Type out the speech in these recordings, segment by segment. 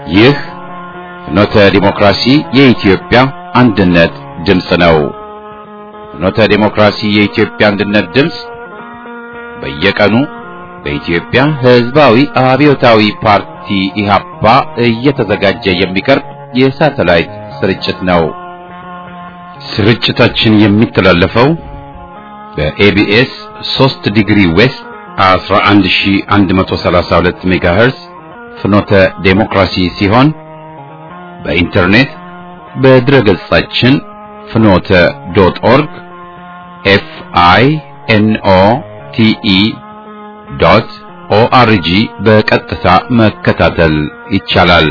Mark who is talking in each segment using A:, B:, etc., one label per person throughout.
A: ይህ ፍኖተ ዲሞክራሲ የኢትዮጵያ አንድነት ድምፅ ነው። ፍኖተ ዲሞክራሲ የኢትዮጵያ አንድነት ድምፅ በየቀኑ በኢትዮጵያ ሕዝባዊ አብዮታዊ ፓርቲ ኢህአፓ እየተዘጋጀ የሚቀርብ የሳተላይት ስርጭት ነው። ስርጭታችን የሚተላለፈው በኤቢኤስ 3 ዲግሪ ዌስት 11132 ሜጋሄርዝ ፍኖተ ዴሞክራሲ ሲሆን በኢንተርኔት በድረገጻችን ፍኖተ ዶት ኦርግ ኤፍ አይ ኤን ኦ ቲ ኢ ዶት ኦአርጂ በቀጥታ መከታተል ይቻላል።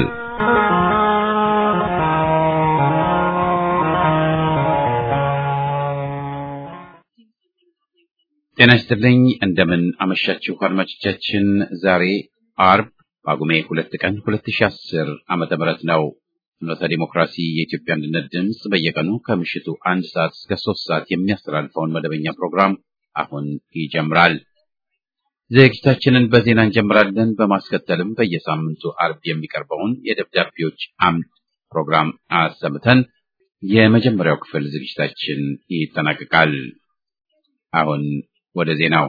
A: ጤና ይስጥልኝ። እንደምን አመሻችሁ አድማጮቻችን። ዛሬ አርብ ጳጉሜ ሁለት ቀን 2010 ዓመተ ምህረት ነው። ፍኖተ ዲሞክራሲ የኢትዮጵያ አንድነት ድምፅ በየቀኑ ከምሽቱ አንድ ሰዓት እስከ ሶስት ሰዓት የሚያስተላልፈውን መደበኛ ፕሮግራም አሁን ይጀምራል። ዝግጅታችንን በዜና እንጀምራለን። በማስከተልም በየሳምንቱ አርብ የሚቀርበውን የደብዳቤዎች አምድ ፕሮግራም አሰምተን የመጀመሪያው ክፍል ዝግጅታችን ይጠናቀቃል። አሁን ወደ ዜናው።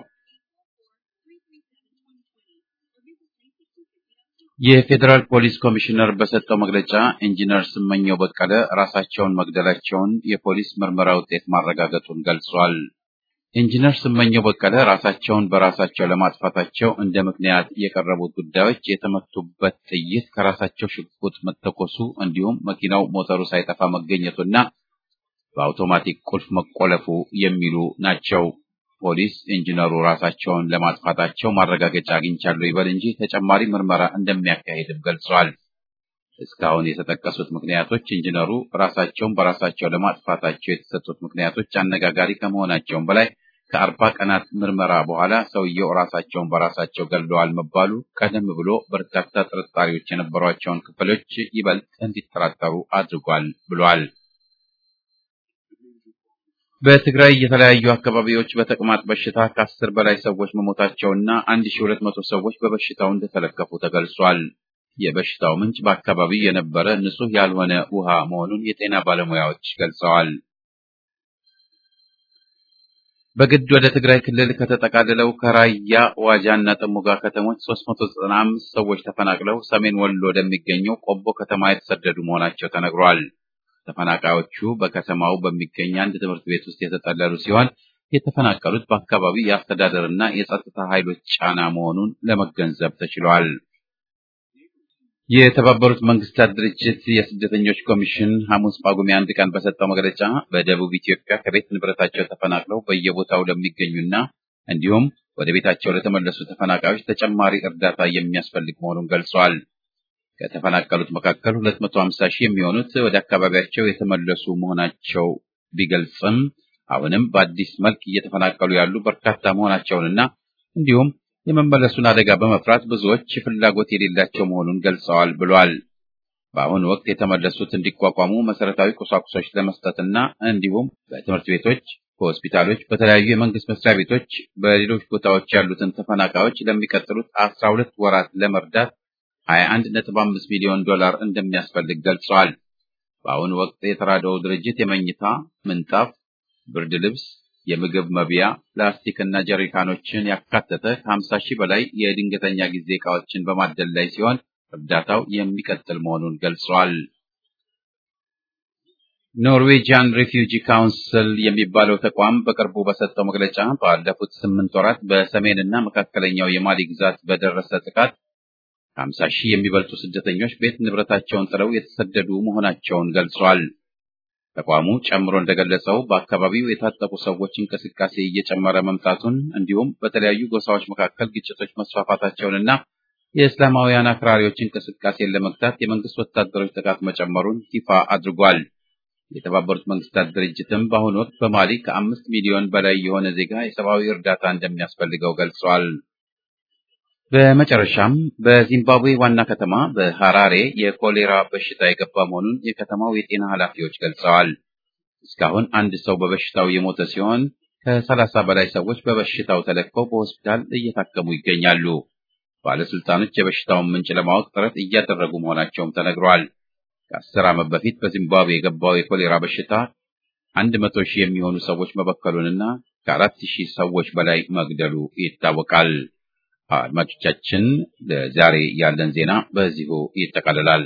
A: የፌዴራል ፖሊስ ኮሚሽነር በሰጠው መግለጫ ኢንጂነር ስመኘው በቀለ ራሳቸውን መግደላቸውን የፖሊስ ምርመራ ውጤት ማረጋገጡን ገልጿል። ኢንጂነር ስመኘው በቀለ ራሳቸውን በራሳቸው ለማጥፋታቸው እንደ ምክንያት የቀረቡት ጉዳዮች የተመቱበት ጥይት ከራሳቸው ሽጉጥ መተኮሱ እንዲሁም መኪናው ሞተሩ ሳይጠፋ መገኘቱና በአውቶማቲክ ቁልፍ መቆለፉ የሚሉ ናቸው። ፖሊስ ኢንጂነሩ ራሳቸውን ለማጥፋታቸው ማረጋገጫ አግኝቻለሁ ይበል እንጂ ተጨማሪ ምርመራ እንደሚያካሂድም ገልጿል። እስካሁን የተጠቀሱት ምክንያቶች ኢንጂነሩ ራሳቸውን በራሳቸው ለማጥፋታቸው የተሰጡት ምክንያቶች አነጋጋሪ ከመሆናቸውም በላይ ከአርባ ቀናት ምርመራ በኋላ ሰውየው ራሳቸውን በራሳቸው ገድለዋል መባሉ ቀደም ብሎ በርካታ ጥርጣሬዎች የነበሯቸውን ክፍሎች ይበልጥ እንዲጠራጠሩ አድርጓል ብሏል። በትግራይ የተለያዩ አካባቢዎች በተቅማጥ በሽታ ከአስር በላይ ሰዎች መሞታቸውና አንድ ሺህ ሁለት መቶ ሰዎች በበሽታው እንደተለከፉ ተገልጿል። የበሽታው ምንጭ በአካባቢው የነበረ ንጹህ ያልሆነ ውሃ መሆኑን የጤና ባለሙያዎች ገልጸዋል። በግድ ወደ ትግራይ ክልል ከተጠቃልለው ከራያ ዋጃና ጥሙጋ ከተሞች 395 ሰዎች ተፈናቅለው ሰሜን ወሎ ወደሚገኘው ቆቦ ከተማ የተሰደዱ መሆናቸው ተነግሯል። ተፈናቃዮቹ በከተማው በሚገኝ አንድ ትምህርት ቤት ውስጥ የተጠለሉ ሲሆን የተፈናቀሉት በአካባቢው የአስተዳደርና የጸጥታ ኃይሎች ጫና መሆኑን ለመገንዘብ ተችሏል። የተባበሩት መንግስታት ድርጅት የስደተኞች ኮሚሽን ሐሙስ ጳጉሜ አንድ ቀን በሰጠው መግለጫ በደቡብ ኢትዮጵያ ከቤት ንብረታቸው ተፈናቅለው በየቦታው ለሚገኙና እንዲሁም ወደ ቤታቸው ለተመለሱ ተፈናቃዮች ተጨማሪ እርዳታ የሚያስፈልግ መሆኑን ገልጿል። ከተፈናቀሉት መካከል 250 ሺህ የሚሆኑት ወደ አካባቢያቸው የተመለሱ መሆናቸው ቢገልጽም አሁንም በአዲስ መልክ እየተፈናቀሉ ያሉ በርካታ መሆናቸውንና እንዲሁም የመመለሱን አደጋ በመፍራት ብዙዎች ፍላጎት የሌላቸው መሆኑን ገልጸዋል ብሏል። በአሁኑ ወቅት የተመለሱት እንዲቋቋሙ መሰረታዊ ቁሳቁሶች ለመስጠትና እንዲሁም በትምህርት ቤቶች፣ በሆስፒታሎች፣ በተለያዩ የመንግስት መስሪያ ቤቶች፣ በሌሎች ቦታዎች ያሉትን ተፈናቃዮች ለሚቀጥሉት 12 ወራት ለመርዳት 21.5 ሚሊዮን ዶላር እንደሚያስፈልግ ገልጸዋል። በአሁኑ ወቅት የተራድኦው ድርጅት የመኝታ ምንጣፍ፣ ብርድ ልብስ፣ የምግብ መብያ፣ ፕላስቲክ እና ጀሪካኖችን ያካተተ ከ50 ሺህ በላይ የድንገተኛ ጊዜ ዕቃዎችን በማደል ላይ ሲሆን እርዳታው የሚቀጥል መሆኑን ገልጿል። ኖርዌጂያን ሪፊውጂ ካውንስል የሚባለው ተቋም በቅርቡ በሰጠው መግለጫ ባለፉት ስምንት ወራት በሰሜን እና መካከለኛው የማሊ ግዛት በደረሰ ጥቃት ከሀምሳ ሺህ የሚበልጡ ስደተኞች ቤት ንብረታቸውን ጥለው የተሰደዱ መሆናቸውን ገልጿል። ተቋሙ ጨምሮ እንደገለጸው በአካባቢው የታጠቁ ሰዎች እንቅስቃሴ እየጨመረ መምጣቱን እንዲሁም በተለያዩ ጎሳዎች መካከል ግጭቶች መስፋፋታቸውንና የእስላማውያን አክራሪዎች እንቅስቃሴን ለመግታት የመንግስት ወታደሮች ጥቃት መጨመሩን ይፋ አድርጓል። የተባበሩት መንግስታት ድርጅትም በአሁኑ ወቅት በማሊ ከአምስት ሚሊዮን በላይ የሆነ ዜጋ የሰብአዊ እርዳታ እንደሚያስፈልገው ገልጿል። በመጨረሻም በዚምባብዌ ዋና ከተማ በሐራሬ የኮሌራ በሽታ የገባ መሆኑን የከተማው የጤና ኃላፊዎች ገልጸዋል። እስካሁን አንድ ሰው በበሽታው የሞተ ሲሆን ከሰላሳ በላይ ሰዎች በበሽታው ተለክፈው በሆስፒታል እየታከሙ ይገኛሉ። ባለስልጣኖች የበሽታውን ምንጭ ለማወቅ ጥረት እያደረጉ መሆናቸውም ተነግሯል። ከአስር ዓመት በፊት በዚምባብዌ የገባው የኮሌራ በሽታ አንድ መቶ ሺህ የሚሆኑ ሰዎች መበከሉንና ከአራት ሺህ ሰዎች በላይ መግደሉ ይታወቃል። አድማጮቻችን፣ ለዛሬ ያለን ዜና በዚሁ ይጠቃልላል።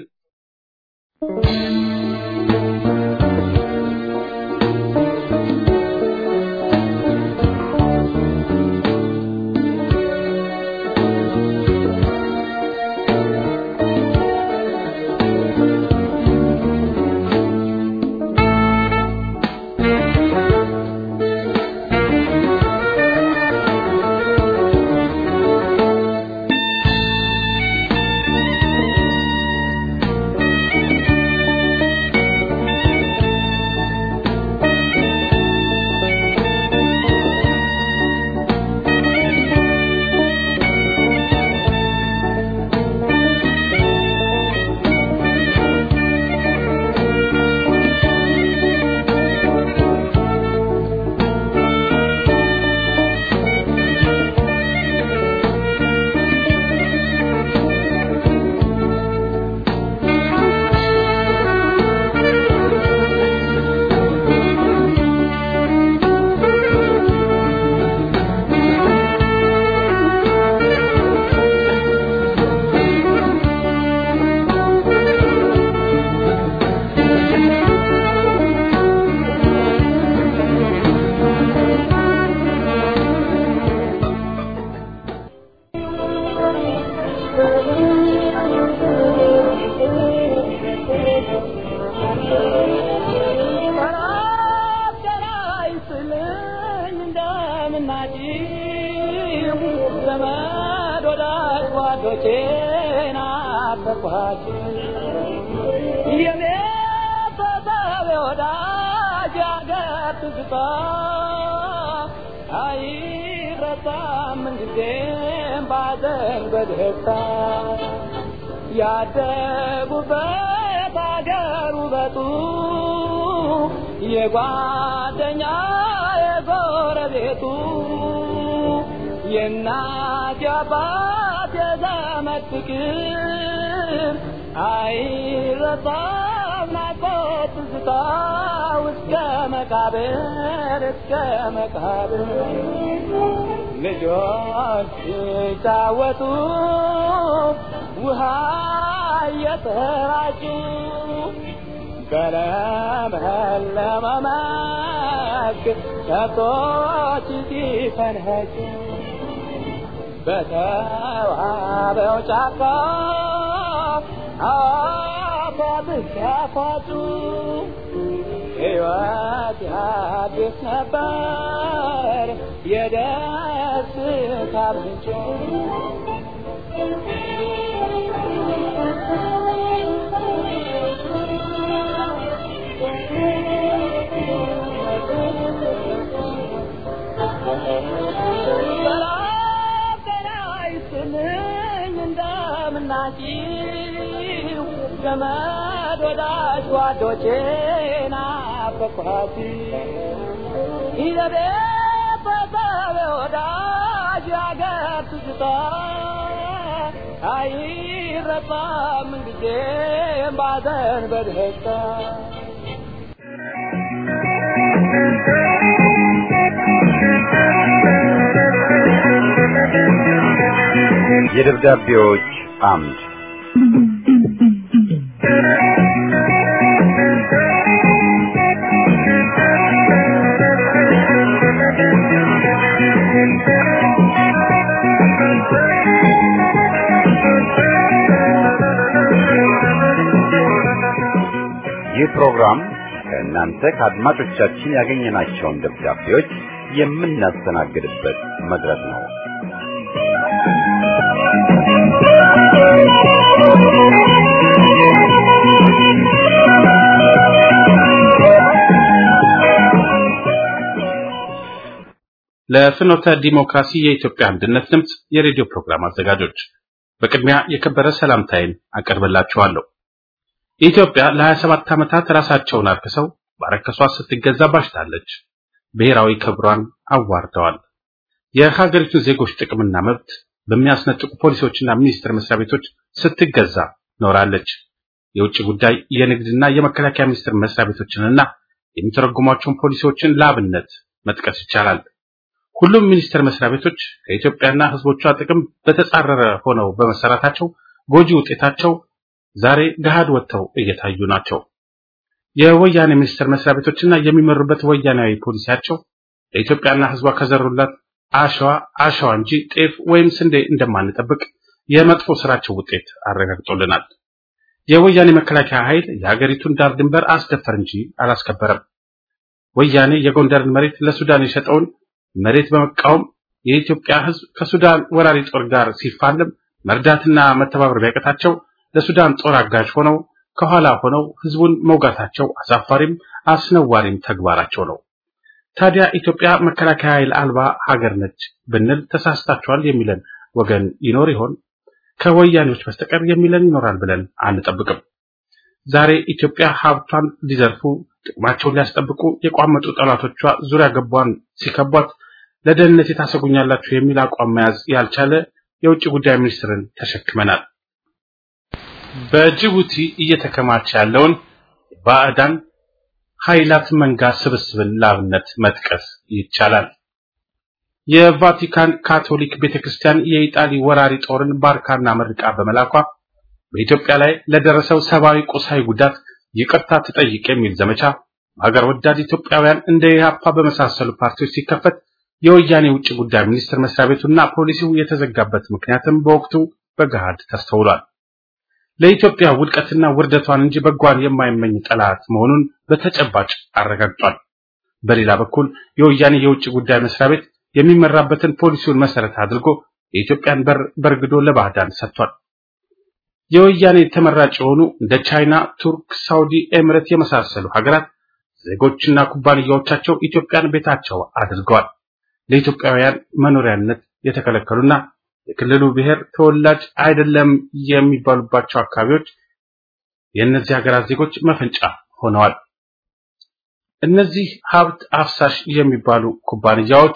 B: ያደጉበት አገር ውበቱ የጓደኛ የጎረቤቱ የእናት የአባት የዘመድ ፍቅር አይረሳም ናፍቆት ትዝታ እስከ መቃብር እስከ መቃብር ልጆች ሲጫወቱ ውሃ እየተራጩ በለመለመ መስክ ከብቶች ሲፈንኸጩ በተዋበው ጫካ አፏብስ ያፏጩ ሕይወት ያድስ ነበር የደስታ ምንጭ እንደምናችሁ ዘመድ ወዳጅ ጓዶቼ ናፈቅኋት ይዘቤ በሰበ ወዳጅ ያገር ትዝታ አይረሳም ጊዜም ባዘን በደስታ
C: የደብዳቤዎች አምድ ይህ ፕሮግራም ከእናንተ ከአድማጮቻችን ያገኘናቸውን ደብዳቤዎች የምናስተናግድበት መድረክ ነው።
D: ለፍኖተ ዲሞክራሲ የኢትዮጵያ አንድነት ድምፅ የሬዲዮ ፕሮግራም አዘጋጆች በቅድሚያ የከበረ ሰላምታዬን አቀርብላችኋለሁ። ኢትዮጵያ ለ27 ዓመታት ራሳቸውን አርክሰው ባረከሷት ስትገዛ ባሽታለች። ብሔራዊ ክብሯን አዋርደዋል። የሀገሪቱን ዜጎች ጥቅምና መብት በሚያስነጥቁ ፖሊሶችና ሚኒስቴር መስሪያ ቤቶች ስትገዛ ኖራለች። የውጭ ጉዳይ፣ የንግድና የመከላከያ ሚኒስቴር መስሪያ ቤቶችንና የሚተረጉሟቸውን ፖሊሲዎችን ለአብነት መጥቀስ ይቻላል። ሁሉም ሚኒስቴር መስሪያ ቤቶች ከኢትዮጵያና ሕዝቦቿ ጥቅም በተጻረረ ሆነው በመሰራታቸው ጎጂ ውጤታቸው ዛሬ ገሃድ ወጥተው እየታዩ ናቸው። የወያኔ ሚኒስቴር መስሪያ ቤቶችና የሚመሩበት ወያናዊ ፖሊሲያቸው ለኢትዮጵያና ሕዝቧ ከዘሩላት አሸዋ አሸዋ እንጂ ጤፍ ወይም ስንዴ እንደማንጠብቅ የመጥፎ ስራቸው ውጤት አረጋግጦልናል። የወያኔ መከላከያ ኃይል የሀገሪቱን ዳር ድንበር አስደፈር እንጂ አላስከበረም። ወያኔ የጎንደርን መሬት ለሱዳን የሸጠውን መሬት በመቃወም የኢትዮጵያ ሕዝብ ከሱዳን ወራሪ ጦር ጋር ሲፋለም መርዳትና መተባበር ቢያቀታቸው ለሱዳን ጦር አጋዥ ሆነው ከኋላ ሆነው ሕዝቡን መውጋታቸው አሳፋሪም አስነዋሪም ተግባራቸው ነው። ታዲያ ኢትዮጵያ መከላከያ ኃይል አልባ ሀገር ነች ብንል ተሳስታችኋል የሚለን ወገን ይኖር ይሆን? ከወያኔዎች በስተቀር የሚለን ይኖራል ብለን አንጠብቅም። ዛሬ ኢትዮጵያ ሀብቷን ሊዘርፉ ጥቅማቸውን ሊያስጠብቁ የቋመጡ ጠላቶቿ ዙሪያ ገቧን ሲከቧት ለደህንነት የታሰጉኛላችሁ የሚል አቋም መያዝ ያልቻለ የውጭ ጉዳይ ሚኒስትርን ተሸክመናል። በጅቡቲ እየተከማቸ ያለውን ባዕዳን ኃይላት መንጋ ስብስብን ላብነት መጥቀስ ይቻላል። የቫቲካን ካቶሊክ ቤተክርስቲያን የኢጣሊ ወራሪ ጦርን ባርካና መርቃ በመላኳ በኢትዮጵያ ላይ ለደረሰው ሰብአዊ ቁሳዊ ጉዳት ይቅርታ ትጠይቅ የሚል ዘመቻ ሀገር ወዳድ ኢትዮጵያውያን እንደ ኢህአፓ በመሳሰሉ ፓርቲዎች ሲከፈት የወያኔ ውጭ ጉዳይ ሚኒስቴር መስሪያ ቤቱና ፖሊሲው የተዘጋበት ምክንያትም በወቅቱ በገሃድ ተስተውሏል። ለኢትዮጵያ ውድቀትና ውርደቷን እንጂ በጓን የማይመኝ ጠላት መሆኑን በተጨባጭ አረጋግጧል። በሌላ በኩል የወያኔ የውጭ ጉዳይ መስሪያ ቤት የሚመራበትን ፖሊሲውን መሰረት አድርጎ የኢትዮጵያን በር በርግዶ ለባዕዳን ሰጥቷል። የወያኔ ተመራጭ የሆኑ እንደ ቻይና፣ ቱርክ፣ ሳውዲ፣ ኤምሬት የመሳሰሉ ሀገራት ዜጎችና ኩባንያዎቻቸው ኢትዮጵያን ቤታቸው አድርገዋል። ለኢትዮጵያውያን መኖሪያነት የተከለከሉና የክልሉ ብሔር ተወላጅ አይደለም የሚባሉባቸው አካባቢዎች የእነዚህ ሀገራት ዜጎች መፈንጫ ሆነዋል። እነዚህ ሀብት አፍሳሽ የሚባሉ ኩባንያዎች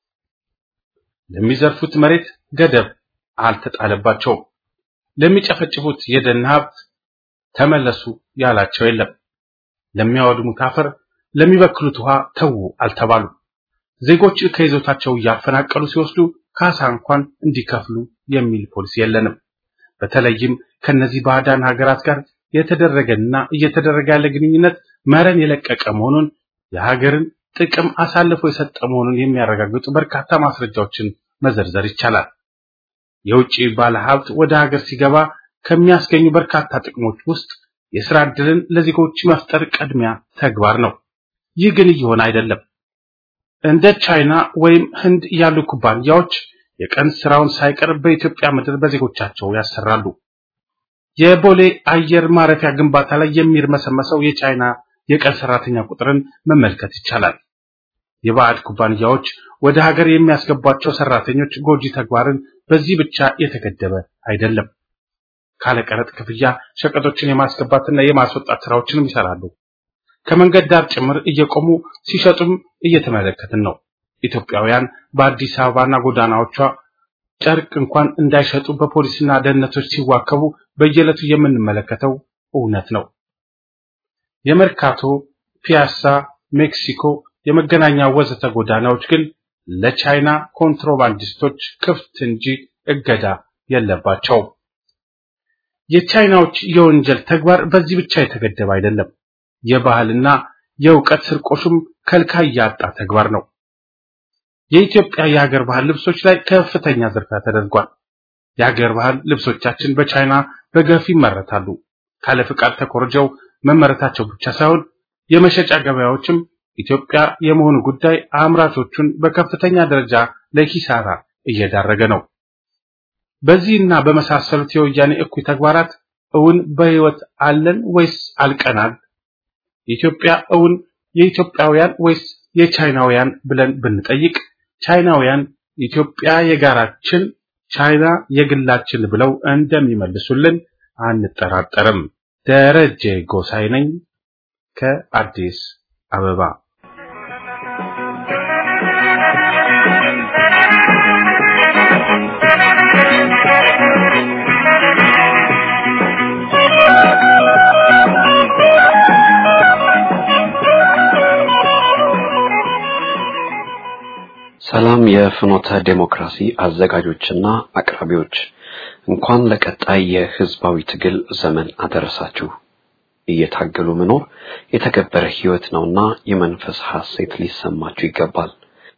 D: ለሚዘርፉት መሬት ገደብ አልተጣለባቸውም። ለሚጨፈጭፉት የደን ሀብት ተመለሱ ያላቸው የለም። ለሚያወድሙት አፈር፣ ለሚበክሉት ውሃ ተዉ አልተባሉ። ዜጎች ከይዞታቸው እያፈናቀሉ ሲወስዱ ካሳ እንኳን እንዲከፍሉ የሚል ፖሊሲ የለንም። በተለይም ከነዚህ ባዕዳን ሀገራት ጋር የተደረገና እየተደረገ ያለ ግንኙነት መረን የለቀቀ መሆኑን የሀገርን ጥቅም አሳልፎ የሰጠ መሆኑን የሚያረጋግጡ በርካታ ማስረጃዎችን መዘርዘር ይቻላል። የውጭ ባለሀብት ወደ ሀገር ሲገባ ከሚያስገኙ በርካታ ጥቅሞች ውስጥ የስራ ዕድልን ለዜጎች መፍጠር ቀድሚያ ተግባር ነው። ይህ ግን እየሆነ አይደለም። እንደ ቻይና ወይም ህንድ ያሉ ኩባንያዎች የቀን ስራውን ሳይቀር በኢትዮጵያ ምድር በዜጎቻቸው ያሰራሉ። የቦሌ አየር ማረፊያ ግንባታ ላይ የሚርመሰመሰው የቻይና የቀን ሰራተኛ ቁጥርን መመልከት ይቻላል። የባዕድ ኩባንያዎች ወደ ሀገር የሚያስገቧቸው ሰራተኞች ጎጂ ተግባርን በዚህ ብቻ የተገደበ አይደለም። ካለቀረጥ ክፍያ ሸቀጦችን የማስገባትና የማስወጣት ስራዎችንም ይሰራሉ። ከመንገድ ዳር ጭምር እየቆሙ ሲሸጡም እየተመለከትን ነው። ኢትዮጵያውያን በአዲስ አበባና ጎዳናዎቿ ጨርቅ እንኳን እንዳይሸጡ በፖሊስና ደህንነቶች ሲዋከቡ በየዕለቱ የምንመለከተው እውነት ነው። የመርካቶ፣ ፒያሳ፣ ሜክሲኮ፣ የመገናኛ ወዘተ ጎዳናዎች ግን ለቻይና ኮንትሮባንዲስቶች ክፍት እንጂ እገዳ የለባቸውም። የቻይናዎች የወንጀል ተግባር በዚህ ብቻ የተገደበ አይደለም። የባህልና የእውቀት ስርቆሹም ከልካይ ያጣ ተግባር ነው። የኢትዮጵያ የሀገር ባህል ልብሶች ላይ ከፍተኛ ዝርፊያ ተደርጓል። የሀገር ባህል ልብሶቻችን በቻይና በገፍ ይመረታሉ። ካለ ፍቃድ ተኮርጀው መመረታቸው ብቻ ሳይሆን የመሸጫ ገበያዎችም ኢትዮጵያ የመሆኑ ጉዳይ አምራቾቹን በከፍተኛ ደረጃ ለኪሳራ እየዳረገ ነው። በዚህና በመሳሰሉት የወያኔ እኩይ ተግባራት እውን በሕይወት አለን ወይስ አልቀናል? ኢትዮጵያ እውን የኢትዮጵያውያን ወይስ የቻይናውያን ብለን ብንጠይቅ ቻይናውያን ኢትዮጵያ የጋራችን፣ ቻይና የግላችን ብለው እንደሚመልሱልን አንጠራጠርም። ደረጀ ጎሳይ ነኝ ከአዲስ አበባ።
E: የፍኖተ ዴሞክራሲ አዘጋጆችና አቅራቢዎች እንኳን ለቀጣይ የህዝባዊ ትግል ዘመን አደረሳችሁ። እየታገሉ መኖር የተከበረ ህይወት ነውና የመንፈስ ሐሴት ሊሰማችሁ ይገባል።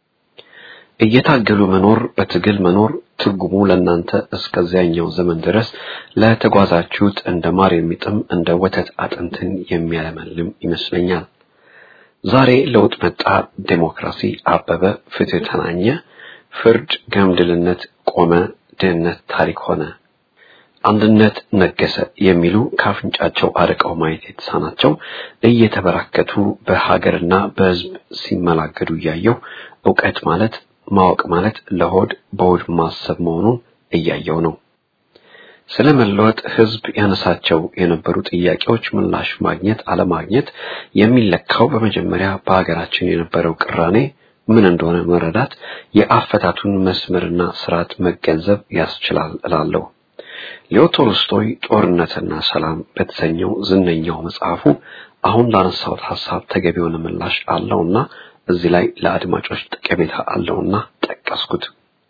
E: እየታገሉ መኖር በትግል መኖር ትርጉሙ ለእናንተ እስከዚያኛው ዘመን ድረስ ለተጓዛችሁት እንደ ማር የሚጥም እንደ ወተት አጥንትን የሚያለመልም ይመስለኛል። ዛሬ ለውጥ መጣ፣ ዴሞክራሲ አበበ፣ ፍትህ ተናኘ፣ ፍርድ ገምድልነት ቆመ፣ ድህነት ታሪክ ሆነ፣ አንድነት ነገሰ የሚሉ ካፍንጫቸው አርቀው ማየት የተሳናቸው እየተበራከቱ በሀገርና በህዝብ ሲመላገዱ እያየው እውቀት ማለት ማወቅ ማለት ለሆድ በሆድ ማሰብ መሆኑን እያየው ነው። ስለ መለወጥ ህዝብ ያነሳቸው የነበሩ ጥያቄዎች ምላሽ ማግኘት አለማግኘት የሚለካው በመጀመሪያ በሀገራችን የነበረው ቅራኔ ምን እንደሆነ መረዳት የአፈታቱን መስመርና ስርዓት መገንዘብ ያስችላል እላለሁ። ሌዮ ቶልስቶይ ጦርነትና ሰላም በተሰኘው ዝነኛው መጽሐፉ አሁን ላነሳሁት ሐሳብ ተገቢ የሆነ ምላሽ አለውና እዚህ ላይ ለአድማጮች ጠቀሜታ አለውና ጠቀስኩት።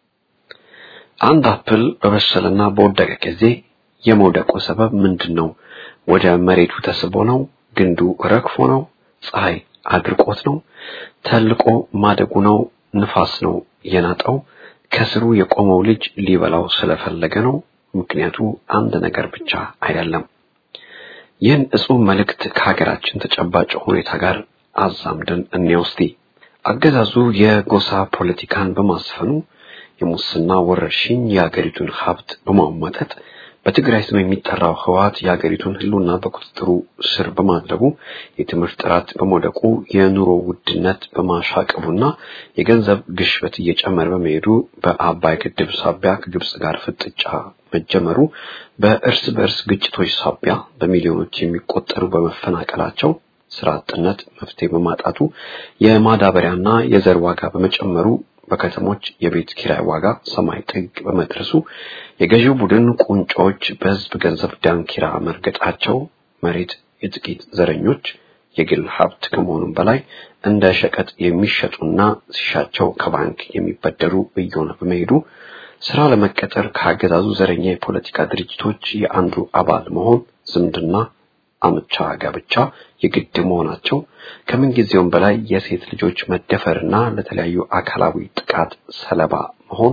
E: አንድ አፕል በበሰለና በወደቀ ጊዜ የመውደቁ ሰበብ ምንድን ነው? ወደ መሬቱ ተስቦ ነው? ግንዱ ረግፎ ነው? ፀሐይ አድርቆት ነው? ተልቆ ማደጉ ነው? ንፋስ ነው የናጠው? ከስሩ የቆመው ልጅ ሊበላው ስለፈለገ ነው? ምክንያቱ አንድ ነገር ብቻ አይደለም። ይህን እጹብ መልእክት ከሀገራችን ተጨባጭ ሁኔታ ጋር አዛምደን እንየው እስቲ። አገዛዙ የጎሳ ፖለቲካን በማስፈኑ የሙስና ወረርሽኝ የሀገሪቱን ሀብት በማሟጠጥ በትግራይ ስም የሚጠራው ህወሓት የሀገሪቱን ህልውና በቁጥጥሩ ስር በማድረጉ የትምህርት ጥራት በመውደቁ የኑሮ ውድነት በማሻቀቡና የገንዘብ ግሽበት እየጨመረ በመሄዱ በአባይ ግድብ ሳቢያ ከግብጽ ጋር ፍጥጫ መጀመሩ በእርስ በእርስ ግጭቶች ሳቢያ በሚሊዮኖች የሚቆጠሩ በመፈናቀላቸው ስራ አጥነት መፍትሄ በማጣቱ የማዳበሪያና የዘር ዋጋ በመጨመሩ በከተሞች የቤት ኪራይ ዋጋ ሰማይ ጥግ በመድረሱ የገዢው ቡድን ቁንጮች በህዝብ ገንዘብ ዳንኪራ መርገጣቸው መሬት የጥቂት ዘረኞች የግል ሀብት ከመሆኑም በላይ እንደ ሸቀጥ የሚሸጡና ሲሻቸው ከባንክ የሚበደሩ እየሆነ በመሄዱ ስራ ለመቀጠር ከአገዛዙ ዘረኛ የፖለቲካ ድርጅቶች የአንዱ አባል መሆን ዝምድና አምቻ ጋብቻ የግድ መሆናቸው ከምንጊዜውም በላይ የሴት ልጆች መደፈርና ለተለያዩ አካላዊ ጥቃት ሰለባ መሆን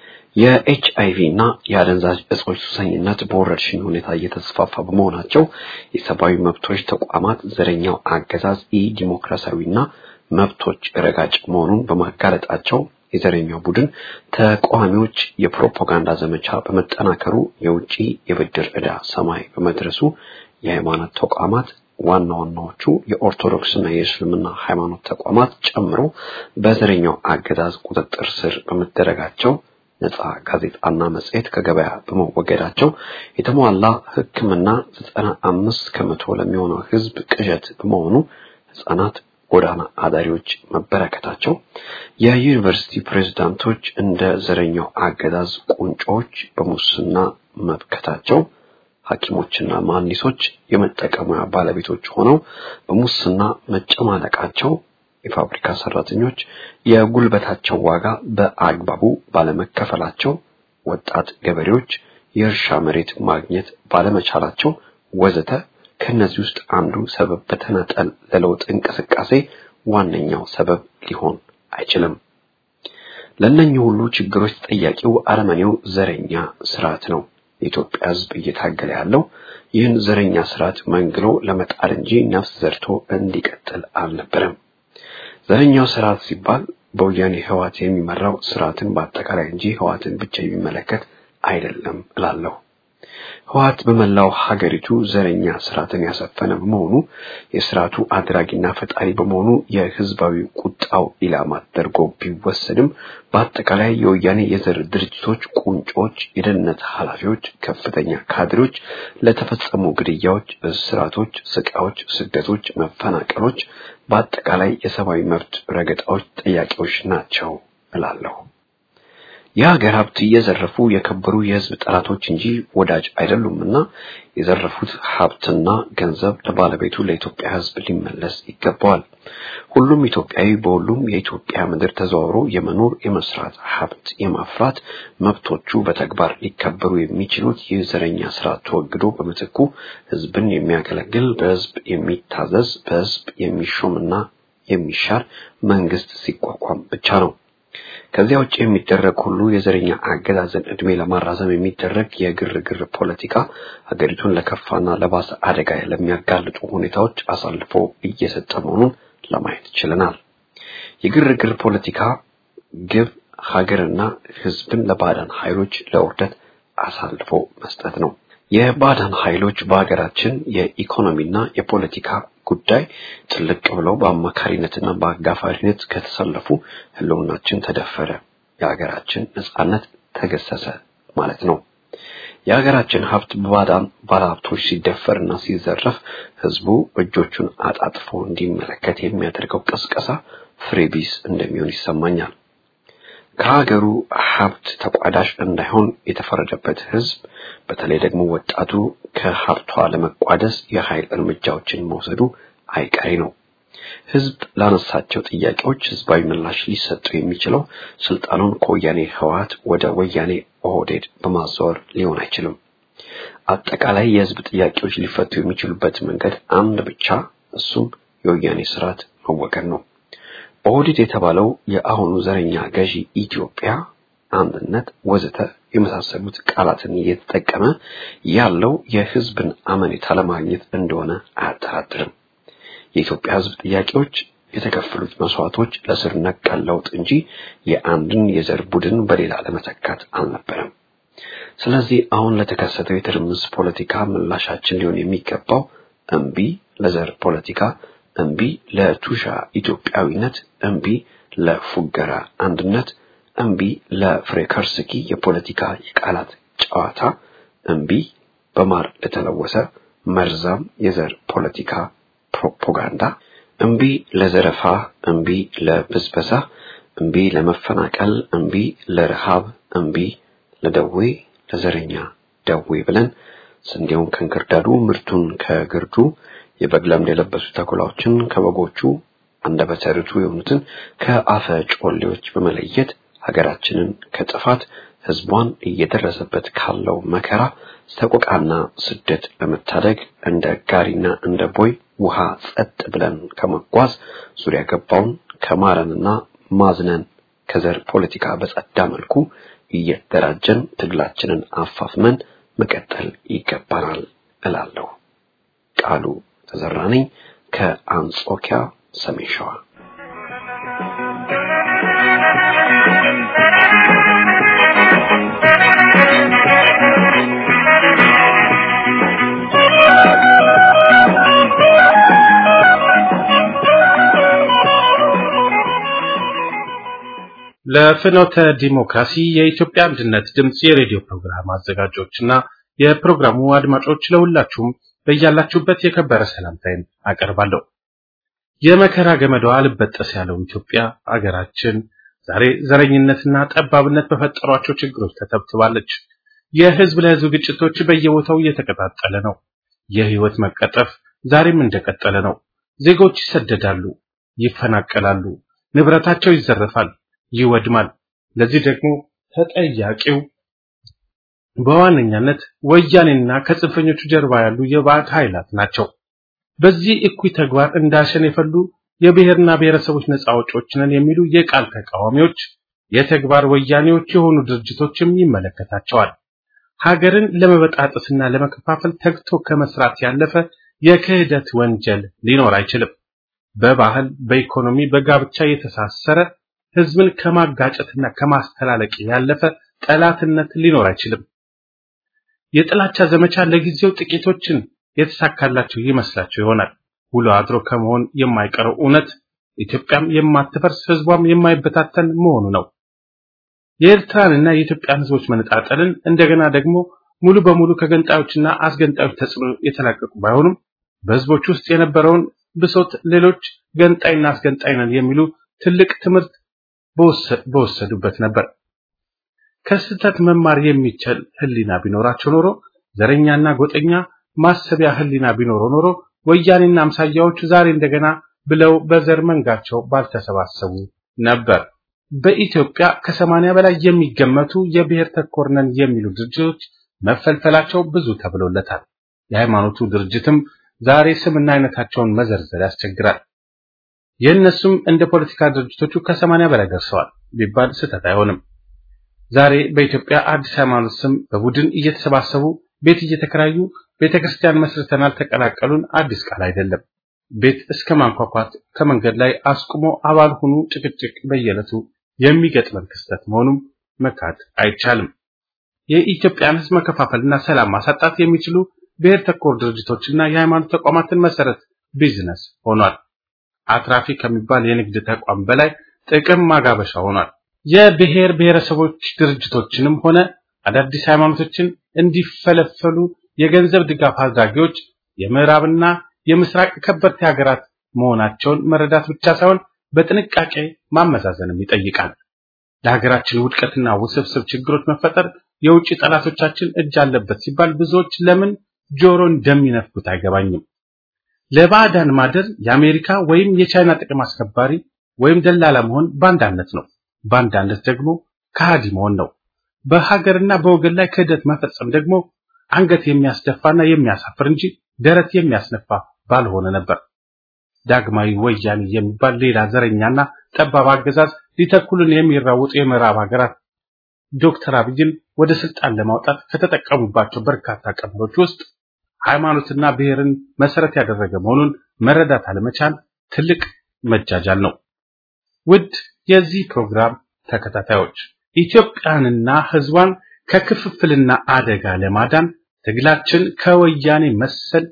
E: የኤች አይቪ እና የአደንዛዥ እጾች ሱሰኝነት በወረርሽኝ ሁኔታ እየተስፋፋ በመሆናቸው የሰብአዊ መብቶች ተቋማት ዘረኛው አገዛዝ ኢ ዲሞክራሲያዊና መብቶች ረጋጭ መሆኑን በማጋለጣቸው የዘረኛው ቡድን ተቃዋሚዎች የፕሮፓጋንዳ ዘመቻ በመጠናከሩ የውጪ የብድር ዕዳ ሰማይ በመድረሱ የሃይማኖት ተቋማት ዋና ዋናዎቹ የኦርቶዶክስና የእስልምና ሃይማኖት ተቋማት ጨምሮ በዘረኛው አገዛዝ ቁጥጥር ስር በመደረጋቸው ነፃ ጋዜጣና መጽሔት ከገበያ በመወገዳቸው የተሟላ ሕክምና ዘጠና አምስት ከመቶ ለሚሆነው ሕዝብ ቅዠት በመሆኑ ሕፃናት ጎዳና አዳሪዎች መበረከታቸው የዩኒቨርሲቲ ፕሬዝዳንቶች እንደ ዘረኛው አገዛዝ ቁንጮች በሙስና መብከታቸው ሐኪሞችና መሐንዲሶች የመጠቀሚያ ባለቤቶች ሆነው በሙስና መጨማለቃቸው የፋብሪካ ሰራተኞች የጉልበታቸው ዋጋ በአግባቡ ባለመከፈላቸው ወጣት ገበሬዎች የእርሻ መሬት ማግኘት ባለመቻላቸው ወዘተ ከነዚህ ውስጥ አንዱ ሰበብ በተናጠል ለለውጥ እንቅስቃሴ ዋነኛው ሰበብ ሊሆን አይችልም። ለእነኚህ ሁሉ ችግሮች ተጠያቂው አረመኔው ዘረኛ ስርዓት ነው። የኢትዮጵያ ሕዝብ እየታገለ ያለው ይህን ዘረኛ ስርዓት መንግሎ ለመጣል እንጂ ነፍስ ዘርቶ እንዲቀጥል አልነበረም። ዘረኛው ስርዓት ሲባል በወያኔ ህዋት የሚመራው ስርዓትን በአጠቃላይ እንጂ ህዋትን ብቻ የሚመለከት አይደለም እላለሁ። ህዋት በመላው ሀገሪቱ ዘረኛ ስርዓትን ያሰፈነ በመሆኑ የስርዓቱ አድራጊና ፈጣሪ በመሆኑ የህዝባዊ ቁጣው ኢላማ ተደርጎ ቢወሰድም በአጠቃላይ የወያኔ የዘር ድርጅቶች ቁንጮች፣ የደህንነት ኃላፊዎች፣ ከፍተኛ ካድሬዎች ለተፈጸሙ ግድያዎች፣ እስራቶች፣ ስቃዮች፣ ስደቶች፣ መፈናቀሎች በአጠቃላይ የሰብአዊ መብት ረገጣዎች ጠያቂዎች ናቸው እላለሁ። የሀገር ሀብት እየዘረፉ የከበሩ የህዝብ ጠላቶች እንጂ ወዳጅ አይደሉምና የዘረፉት ሀብትና ገንዘብ ለባለቤቱ ለኢትዮጵያ ህዝብ ሊመለስ ይገባዋል። ሁሉም ኢትዮጵያዊ በሁሉም የኢትዮጵያ ምድር ተዘዋውሮ የመኖር የመስራት ሀብት የማፍራት መብቶቹ በተግባር ሊከበሩ የሚችሉት ይህ ዘረኛ ስርዓት ተወግዶ በምትኩ ህዝብን የሚያገለግል በህዝብ የሚታዘዝ በህዝብ የሚሾምና የሚሻር መንግስት ሲቋቋም ብቻ ነው። ከዚያ ውጭ የሚደረግ ሁሉ የዘረኛ አገዛዝን እድሜ ለማራዘም የሚደረግ የግርግር ፖለቲካ ሀገሪቱን ለከፋና ለባሰ አደጋ ለሚያጋልጡ ሁኔታዎች አሳልፎ እየሰጠ መሆኑን ለማየት ችለናል። የግርግር ፖለቲካ ግብ ሀገርና ህዝብን ለባዕዳን ኃይሎች ለውርደት አሳልፎ መስጠት ነው። የባዕዳን ኃይሎች በሀገራችን የኢኮኖሚና የፖለቲካ ጉዳይ ጥልቅ ብለው በአማካሪነትና በአጋፋሪነት ከተሰለፉ ህልውናችን ተደፈረ፣ የሀገራችን ነጻነት ተገሰሰ ማለት ነው። የሀገራችን ሀብት በባዕዳን ባለሀብቶች ሲደፈርና ሲዘረፍ ህዝቡ እጆቹን አጣጥፎ እንዲመለከት የሚያደርገው ቅስቀሳ ፍሬ ቢስ እንደሚሆን ይሰማኛል። ከሀገሩ ሀብት ተቋዳሽ እንዳይሆን የተፈረደበት ህዝብ በተለይ ደግሞ ወጣቱ ከሀብቷ ለመቋደስ የኃይል እርምጃዎችን መውሰዱ አይቀሬ ነው። ህዝብ ላነሳቸው ጥያቄዎች ህዝባዊ ምላሽ ሊሰጠው የሚችለው ስልጣኑን ከወያኔ ህወሓት ወደ ወያኔ ኦህዴድ በማዛወር ሊሆን አይችልም። አጠቃላይ የህዝብ ጥያቄዎች ሊፈቱ የሚችሉበት መንገድ አንድ ብቻ፣ እሱም የወያኔ ስርዓት መወገድ ነው። ኦህዴድ የተባለው የአሁኑ ዘረኛ ገዢ ኢትዮጵያ አንድነት ወዘተ የመሳሰሉት ቃላትን እየተጠቀመ ያለው የህዝብን አመኔታ ለማግኘት እንደሆነ አያጠራጥርም። የኢትዮጵያ ህዝብ ጥያቄዎች የተከፈሉት መስዋዕቶች ለስር ነቀል ለውጥ እንጂ የአንድን የዘር ቡድን በሌላ ለመተካት አልነበረም። ስለዚህ አሁን ለተከሰተው የትርምስ ፖለቲካ ምላሻችን ሊሆን የሚገባው እምቢ ለዘር ፖለቲካ እምቢ ለቱሻ ኢትዮጵያዊነት፣ እምቢ ለፉገራ አንድነት፣ እምቢ ለፍሬከርስኪ የፖለቲካ የቃላት ጨዋታ፣ እምቢ በማር ለተለወሰ መርዛም የዘር ፖለቲካ ፕሮፓጋንዳ፣ እምቢ ለዘረፋ፣ እምቢ ለብዝበዛ፣ እምቢ ለመፈናቀል፣ እምቢ ለረሃብ፣ እምቢ ለደዌ፣ ለዘረኛ ደዌ ብለን ስንዴውን ከእንክርዳዱ ምርቱን ከግርዱ የበግ ለምድ የለበሱ ተኩላዎችን ከበጎቹ አንደበተ ርቱዕ የሆኑትን ከአፈ ጮሌዎች በመለየት ሀገራችንን ከጥፋት ህዝቧን እየደረሰበት ካለው መከራ ሰቆቃና ስደት ለመታደግ እንደ ጋሪና እንደ ቦይ ውሃ ጸጥ ብለን ከመጓዝ ዙሪያ ገባውን ከማረንና ማዝነን ከዘር ፖለቲካ በጸዳ መልኩ እየተደራጀን ትግላችንን አፋፍመን መቀጠል ይገባናል እላለሁ። ቃሉ ተዘራ ነኝ ከአንጾኪያ ሰሜን ሸዋ።
D: ለፍኖተ ዲሞክራሲ የኢትዮጵያ አንድነት ድምፅ የሬዲዮ ፕሮግራም አዘጋጆችና የፕሮግራሙ አድማጮች ለሁላችሁም በያላችሁበት የከበረ ሰላምታዬን አቀርባለሁ። የመከራ ገመዷ አልበጠስ ያለው ኢትዮጵያ አገራችን ዛሬ ዘረኝነትና ጠባብነት በፈጠሯቸው ችግሮች ተተብትባለች። የህዝብ ለህዝብ ግጭቶች በየቦታው እየተቀጣጠለ ነው። የህይወት መቀጠፍ ዛሬም እንደቀጠለ ነው። ዜጎች ይሰደዳሉ፣ ይፈናቀላሉ፣ ንብረታቸው ይዘረፋል፣ ይወድማል። ለዚህ ደግሞ ተጠያቂው በዋነኛነት ወያኔና ከጽንፈኞቹ ጀርባ ያሉ የባዕድ ኃይላት ናቸው። በዚህ እኩይ ተግባር እንዳሸን የፈሉ የብሔርና ብሔረሰቦች ነፃ አውጪዎች ነን የሚሉ የቃል ተቃዋሚዎች የተግባር ወያኔዎች የሆኑ ድርጅቶችም ይመለከታቸዋል። ሀገርን ለመበጣጠስና ለመከፋፈል ተግቶ ከመስራት ያለፈ የክህደት ወንጀል ሊኖር አይችልም። በባህል፣ በኢኮኖሚ፣ በጋብቻ የተሳሰረ ህዝብን ከማጋጨትና ከማስተላለቅ ያለፈ ጠላትነት ሊኖር አይችልም። የጥላቻ ዘመቻ ለጊዜው ጥቂቶችን የተሳካላቸው ይመስላቸው ይሆናል። ውሎ አድሮ ከመሆን የማይቀረው እውነት ኢትዮጵያም የማትፈርስ ህዝቧም የማይበታተን መሆኑ ነው። የኤርትራንና የኢትዮጵያን ህዝቦች መነጣጠልን እንደገና ደግሞ ሙሉ በሙሉ ከገንጣዮችና አስገንጣዮች ተጽዕኖ የተላቀቁ ባይሆኑም በህዝቦች ውስጥ የነበረውን ብሶት ሌሎች ገንጣይና አስገንጣይ ነን የሚሉ ትልቅ ትምህርት በወሰዱበት ነበር። ከስህተት መማር የሚችል ህሊና ቢኖራቸው ኖሮ ዘረኛና ጎጠኛ ማሰቢያ ህሊና ቢኖረው ኖሮ ወያኔና አምሳያዎቹ ዛሬ እንደገና ብለው በዘር መንጋቸው ባልተሰባሰቡ ነበር። በኢትዮጵያ ከሰማንያ በላይ የሚገመቱ የብሔር ተኮር ነን የሚሉ ድርጅቶች መፈልፈላቸው ብዙ ተብሎለታል። የሃይማኖቱ ድርጅትም ዛሬ ስምና አይነታቸውን መዘርዘር ያስቸግራል። የእነሱም እንደ ፖለቲካ ድርጅቶቹ ከሰማንያ በላይ ደርሰዋል ቢባል ስህተት አይሆንም። ዛሬ በኢትዮጵያ አዲስ ሃይማኖት ስም በቡድን እየተሰባሰቡ ቤት እየተከራዩ ቤተክርስቲያን መስርተናል ተቀላቀሉን አዲስ ቃል አይደለም። ቤት እስከ ማንኳኳት ከመንገድ ላይ አስቁሞ አባል ሁኑ ጭቅጭቅ በየዕለቱ የሚገጥመን ክስተት መሆኑም መካድ አይቻልም። የኢትዮጵያን ሕዝብ መከፋፈልና ሰላም ማሳጣት የሚችሉ ብሔር ተኮር ድርጅቶችና የሃይማኖት ተቋማትን መሰረት ቢዝነስ ሆኗል። አትራፊ ከሚባል የንግድ ተቋም በላይ ጥቅም ማጋበሻ ሆኗል። የብሔር ብሔረሰቦች ድርጅቶችንም ሆነ አዳዲስ ሃይማኖቶችን እንዲፈለፈሉ የገንዘብ ድጋፍ አድራጊዎች የምዕራብና የምስራቅ ከበርቴ ሀገራት መሆናቸውን መረዳት ብቻ ሳይሆን በጥንቃቄ ማመዛዘንም ይጠይቃል። ለሀገራችን ውድቀትና ውስብስብ ችግሮች መፈጠር የውጭ ጠላቶቻችን እጅ አለበት ሲባል ብዙዎች ለምን ጆሮ እንደሚነፍጉት አይገባኝም። ለባዕዳን ማደር የአሜሪካ ወይም የቻይና ጥቅም አስከባሪ ወይም ደላላ መሆን ባንዳነት ነው። ባንዳነት ደግሞ ከሃዲ መሆን ነው። በሀገርና በወገን ላይ ክህደት መፈጸም ደግሞ አንገት የሚያስደፋና የሚያሳፍር እንጂ ደረት የሚያስነፋ ባልሆነ ነበር። ዳግማዊ ወያኔ የሚባል ሌላ ዘረኛና ጠባብ አገዛዝ ሊተኩልን የሚራውጡ የምዕራብ ሀገራት ዶክተር አብይን ወደ ስልጣን ለማውጣት ከተጠቀሙባቸው በርካታ ቀመሮች ውስጥ ሃይማኖትና ብሔርን መሰረት ያደረገ መሆኑን መረዳት አለመቻል ትልቅ መጃጃል ነው። ውድ የዚህ ፕሮግራም ተከታታዮች ኢትዮጵያንና ሕዝቧን ከክፍፍልና አደጋ ለማዳን ትግላችን ከወያኔ መሰል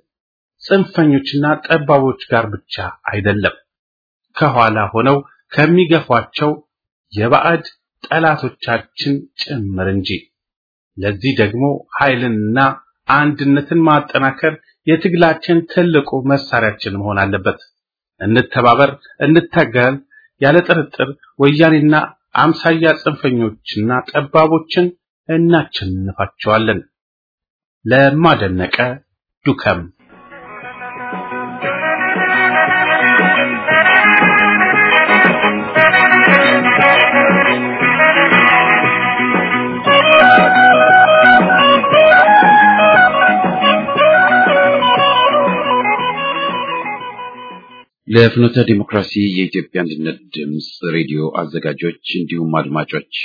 D: ጽንፈኞችና ጠባቦች ጋር ብቻ አይደለም፣ ከኋላ ሆነው ከሚገፏቸው የባዕድ ጠላቶቻችን ጭምር እንጂ። ለዚህ ደግሞ ኃይልንና አንድነትን ማጠናከር የትግላችን ትልቁ መሳሪያችን መሆን አለበት። እንተባበር፣ እንታገል። ያለ ጥርጥር ወያኔና አምሳያ ጽንፈኞችና ጠባቦችን እናቸንፋቸዋለን። ለማደነቀ ዱከም
A: ለፍኖተ ዲሞክራሲ የኢትዮጵያ አንድነት ድምፅ ሬዲዮ አዘጋጆች እንዲሁም አድማጮች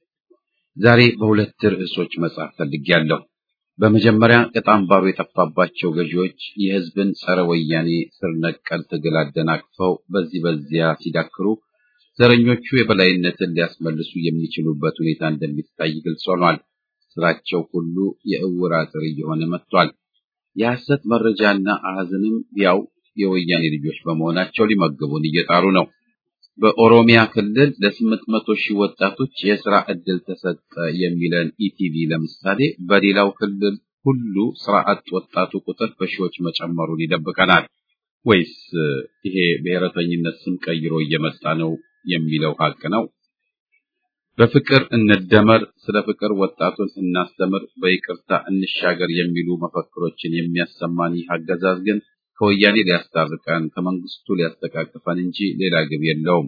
A: ዛሬ በሁለት ርዕሶች መጻፍ ፈልጌያለሁ። በመጀመሪያ ቅጣም ባሩ የጠፋባቸው ገዢዎች የሕዝብን ጸረ ወያኔ ስር ነቀል ትግል አደናቅፈው በዚህ በዚያ ሲዳክሩ ዘረኞቹ የበላይነትን ሊያስመልሱ የሚችሉበት ሁኔታ እንደሚታይ ግልጽ ሆኗል። ስራቸው ሁሉ የእውር አጥር እየሆነ መጥቷል። የሐሰት መረጃና አሃዝንም ያው የወያኔ ልጆች በመሆናቸው ሊመግቡን እየጣሩ ነው። በኦሮሚያ ክልል ለስምንት መቶ ሺህ ወጣቶች የስራ ዕድል ተሰጠ የሚለን ኢቲቪ ለምሳሌ በሌላው ክልል ሁሉ ስራ አጥ ወጣቱ ቁጥር በሺዎች መጨመሩን ይደብቀናል። ወይስ ይሄ ብሔረተኝነት ስም ቀይሮ እየመጣ ነው የሚለው ሀቅ ነው? በፍቅር እንደመር፣ ስለ ፍቅር ወጣቱን እናስተምር፣ በይቅርታ እንሻገር የሚሉ መፈክሮችን የሚያሰማን ይህ አገዛዝ ግን ከወያኔ ሊያስታርቀን ከመንግስቱ ሊያስተቃቅፈን እንጂ ሌላ ግብ የለውም።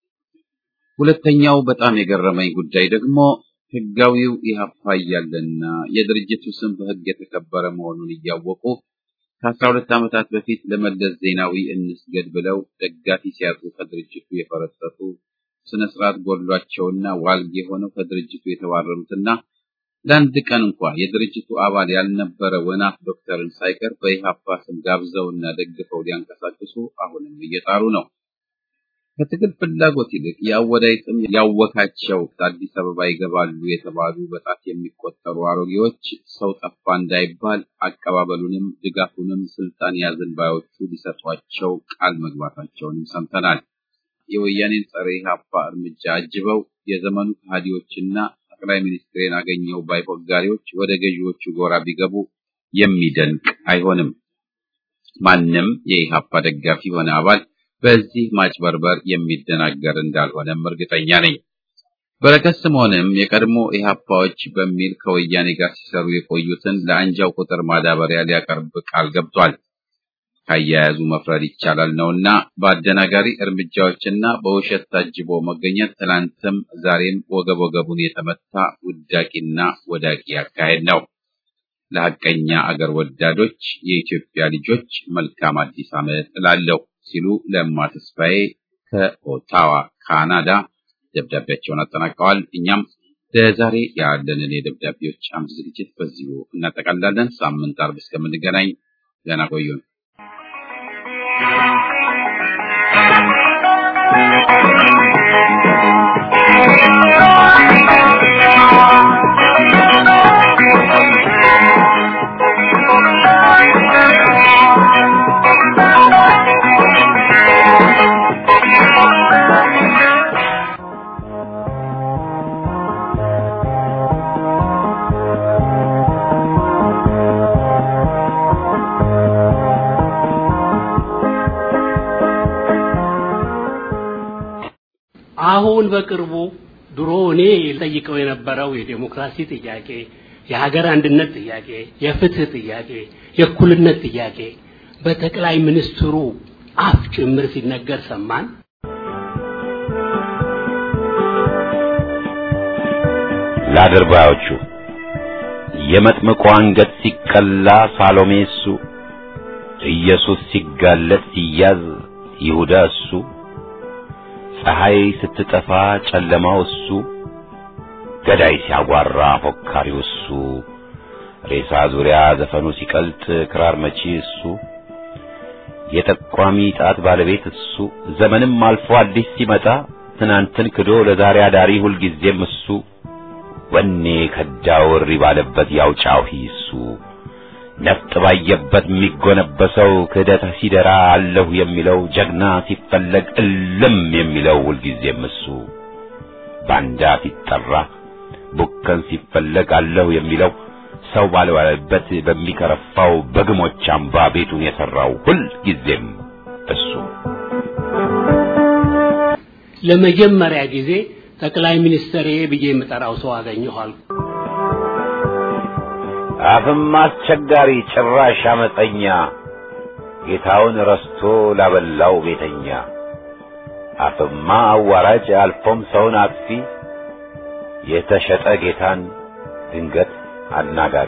A: ሁለተኛው በጣም የገረመኝ ጉዳይ ደግሞ ህጋዊው ኢህአፓ እያለና የድርጅቱ ስም በህግ የተከበረ መሆኑን እያወቁ ከአስራ ሁለት ዓመታት በፊት ለመለስ ዜናዊ እንስገድ ብለው ደጋፊ ሲያጡ ከድርጅቱ የፈረጠጡ ስነ ስርዓት ጎድሏቸውና ዋልጌ ሆነው ከድርጅቱ የተባረሩትና ለአንድ ቀን እንኳ የድርጅቱ አባል ያልነበረ ወናፍ ዶክተርን ሳይቀር በኢህአፓ ስም ጋብዘውና ደግፈው ሊያንቀሳቅሱ አሁንም እየጣሩ ነው። ከትግል ፍላጎት ይልቅ የአወዳይ ጥም ያወካቸው አዲስ አበባ ይገባሉ የተባሉ በጣት የሚቆጠሩ አሮጌዎች ሰው ጠፋ እንዳይባል አቀባበሉንም ድጋፉንም ስልጣን ያዝን ባዮቹ ሊሰጧቸው ቃል መግባታቸውንም ሰምተናል። የወያኔን ጸረ ኢህአፓ እርምጃ አጅበው የዘመኑ ከሃዲዎችና ጠቅላይ ሚኒስትሬን አገኘው ባይ ፎጋሪዎች ወደ ገዢዎቹ ጎራ ቢገቡ የሚደንቅ አይሆንም። ማንም የኢህአፓ ደጋፊ ሆነ አባል በዚህ ማጭበርበር የሚደናገር እንዳልሆነም እርግጠኛ ነኝ። በረከት ስምዖንም የቀድሞ ኢህአፓዎች በሚል ከወያኔ ጋር ሲሰሩ የቆዩትን ለአንጃው ቁጥር ማዳበሪያ ሊያቀርብ ቃል ገብቷል። ካያያዙ መፍረድ ይቻላል ነውና በአደናጋሪ እርምጃዎችና በውሸት ታጅቦ መገኘት ትናንትም ዛሬም ወገብ ወገቡን የተመታ ውዳቂና ወዳቂ አካሄድ ነው። ለሐቀኛ አገር ወዳዶች የኢትዮጵያ ልጆች መልካም አዲስ ዓመት እላለሁ ሲሉ ለማ ተስፋዬ ከኦታዋ ካናዳ ደብዳቤያቸውን አጠናቀዋል። እኛም ለዛሬ ያለንን የደብዳቤዎች አምድ ዝግጅት በዚሁ እናጠቃልላለን። ሳምንት አርብ እስከምንገናኝ ደህና ቆዩን።
F: አሁን በቅርቡ ድሮ እኔ ጠይቀው የነበረው የዴሞክራሲ ጥያቄ፣ የሀገር አንድነት ጥያቄ፣ የፍትህ ጥያቄ፣ የእኩልነት ጥያቄ በጠቅላይ ሚኒስትሩ አፍ ጭምር ሲነገር ሰማን።
C: ለአድርባዮቹ የመጥምቁ አንገት ሲቀላ ሳሎሜ እሱ፣ ኢየሱስ ሲጋለጥ ሲያዝ ይሁዳ እሱ፣ ፀሐይ ስትጠፋ ጨለማው እሱ፣ ገዳይ ሲያጓራ ፎካሪው እሱ፣ ሬሳ ዙሪያ ዘፈኑ ሲቀልጥ ክራር መቺ እሱ፣ የጠቋሚ ጣት ባለቤት እሱ፣ ዘመንም አልፎ አዲስ ሲመጣ ትናንትን ክዶ ለዛሬ አዳሪ ሁልጊዜም እሱ ወኔ ከዳው እሪ ባለበት ያውጫው እሱ ነፍጥ ባየበት የሚጎነበሰው ክህደት ሲደራ አለሁ የሚለው ጀግና ሲፈለግ እልም የሚለው ሁልጊዜም እሱ ባንዳ ሲጠራ ቡከን ሲፈለግ አለሁ የሚለው ሰው ባልዋለበት በሚከረፋው በግሞች አምባ ቤቱን የሠራው ሁልጊዜም እሱ
F: ለመጀመሪያ ጊዜ ጠቅላይ ሚኒስትር ብዬ የምጠራው ሰው አገኘኋል።
C: አፍም አስቸጋሪ ጭራሽ አመፀኛ ጌታውን ረስቶ ላበላው ቤተኛ አፍማ አዋራጅ አልፎም ሰውን አጥፊ የተሸጠ ጌታን ድንገት አናጋሪ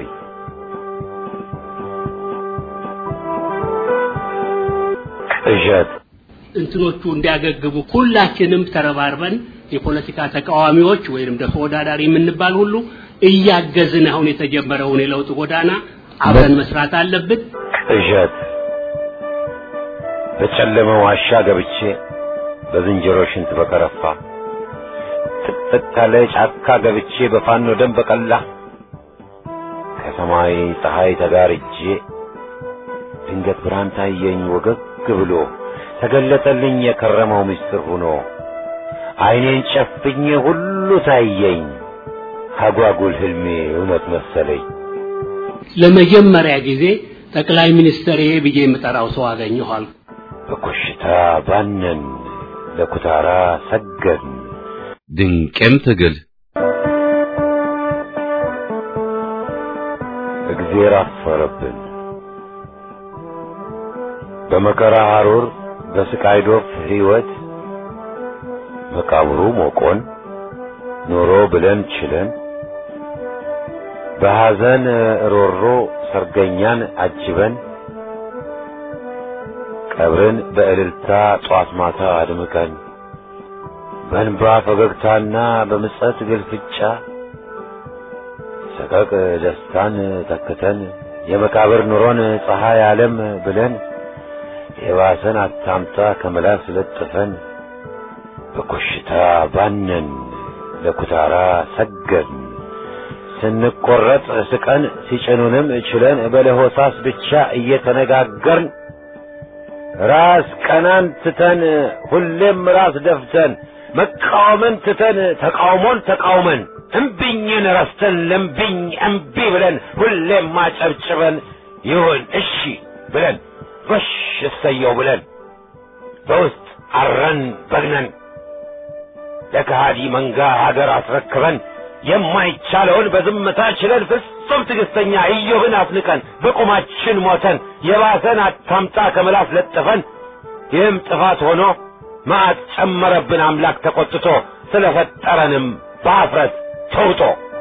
C: ቅዠት
F: እንትኖቹ እንዲያገግሙ ሁላችንም ተረባርበን የፖለቲካ ተቃዋሚዎች ወይንም ደግሞ ተወዳዳሪ የምንባል ሁሉ እያገዝን አሁን የተጀመረውን የለውጥ ጎዳና አብረን መስራት አለብን።
C: ቅዠት በጨለመ ዋሻ ገብቼ በዝንጀሮ ሽንት በከረፋ ጥቅጥቅ ካለ ጫካ ገብቼ በፋኖ ደም በቀላ ከሰማይ ፀሐይ ተጋርጄ ድንገት ብርሃን ታየኝ ወገግ ብሎ ተገለጠልኝ የከረመው ምስጢር ሆኖ ዓይኔን ጨፍኜ ሁሉ ታየኝ አጓጉል ህልሜ እውነት መሰለኝ።
F: ለመጀመሪያ ጊዜ ጠቅላይ ሚኒስትር ብዬ የምጠራው ሰው አገኘኋል።
C: በኮሽታ ባነን ለኩታራ ሰገድን
A: ድንቅም ትግል
C: እግዜር አፈረብን በመከራ ሐሩር በስቃይ ዶፍ ሕይወት መቃብሩ ሞቆን ኖሮ ብለን ችለን በሐዘን ሮሮ ሰርገኛን አጅበን ቀብርን በእልልታ ጧት ማታ አድምቀን በእንባ ፈገግታና በምጸት ግልፍጫ ሰቀቅ ደስታን ተክተን የመቃብር ኑሮን ፀሐይ ዓለም ብለን የባሰን አታምጣ ከመላስ ለጥፈን በኮሽታ ባነን ለኩታራ ሰገድን ስንቆረጥ ስቀን ሲጭኑንም ችለን በለሆሳስ ብቻ እየተነጋገርን ራስ ቀናን ትተን ሁሌም ራስ ደፍተን መቃወምን ትተን ተቃውሞን ተቃውመን እምቢኝን ረስተን ለምቢኝ እምቢ ብለን ሁሌም ማጨብጭበን ይሁን እሺ ብለን ጎሽ እሰየው ብለን በውስጥ አረን በግነን ለከሃዲ መንጋ ሀገር አስረክበን የማይቻለውን በዝምታ ችለን ፍጹም ትዕግስተኛ ኢዮብን አፍንቀን በቁማችን ሞተን የባሰን አታምጣ ከምላስ ለጥፈን ይህም ጥፋት ሆኖ መዓት ጨመረብን አምላክ ተቆጥቶ ስለፈጠረንም በአፍረት ተውጦ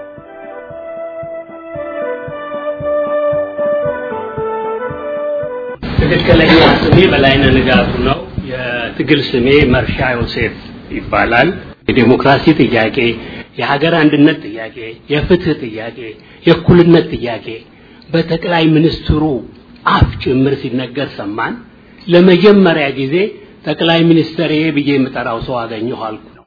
F: ትክክለኛ ስሜ በላይነህ ንጋቱ ነው። የትግል ስሜ መርሻ ዮሴፍ ይባላል። የዴሞክራሲ ጥያቄ፣ የሀገር አንድነት ጥያቄ፣ የፍትህ ጥያቄ፣ የእኩልነት ጥያቄ በጠቅላይ ሚኒስትሩ አፍ ጭምር ሲነገር ሰማን። ለመጀመሪያ ጊዜ ጠቅላይ ሚኒስትሬ ብዬ የምጠራው ሰው አገኘሁ አልኩ ነው።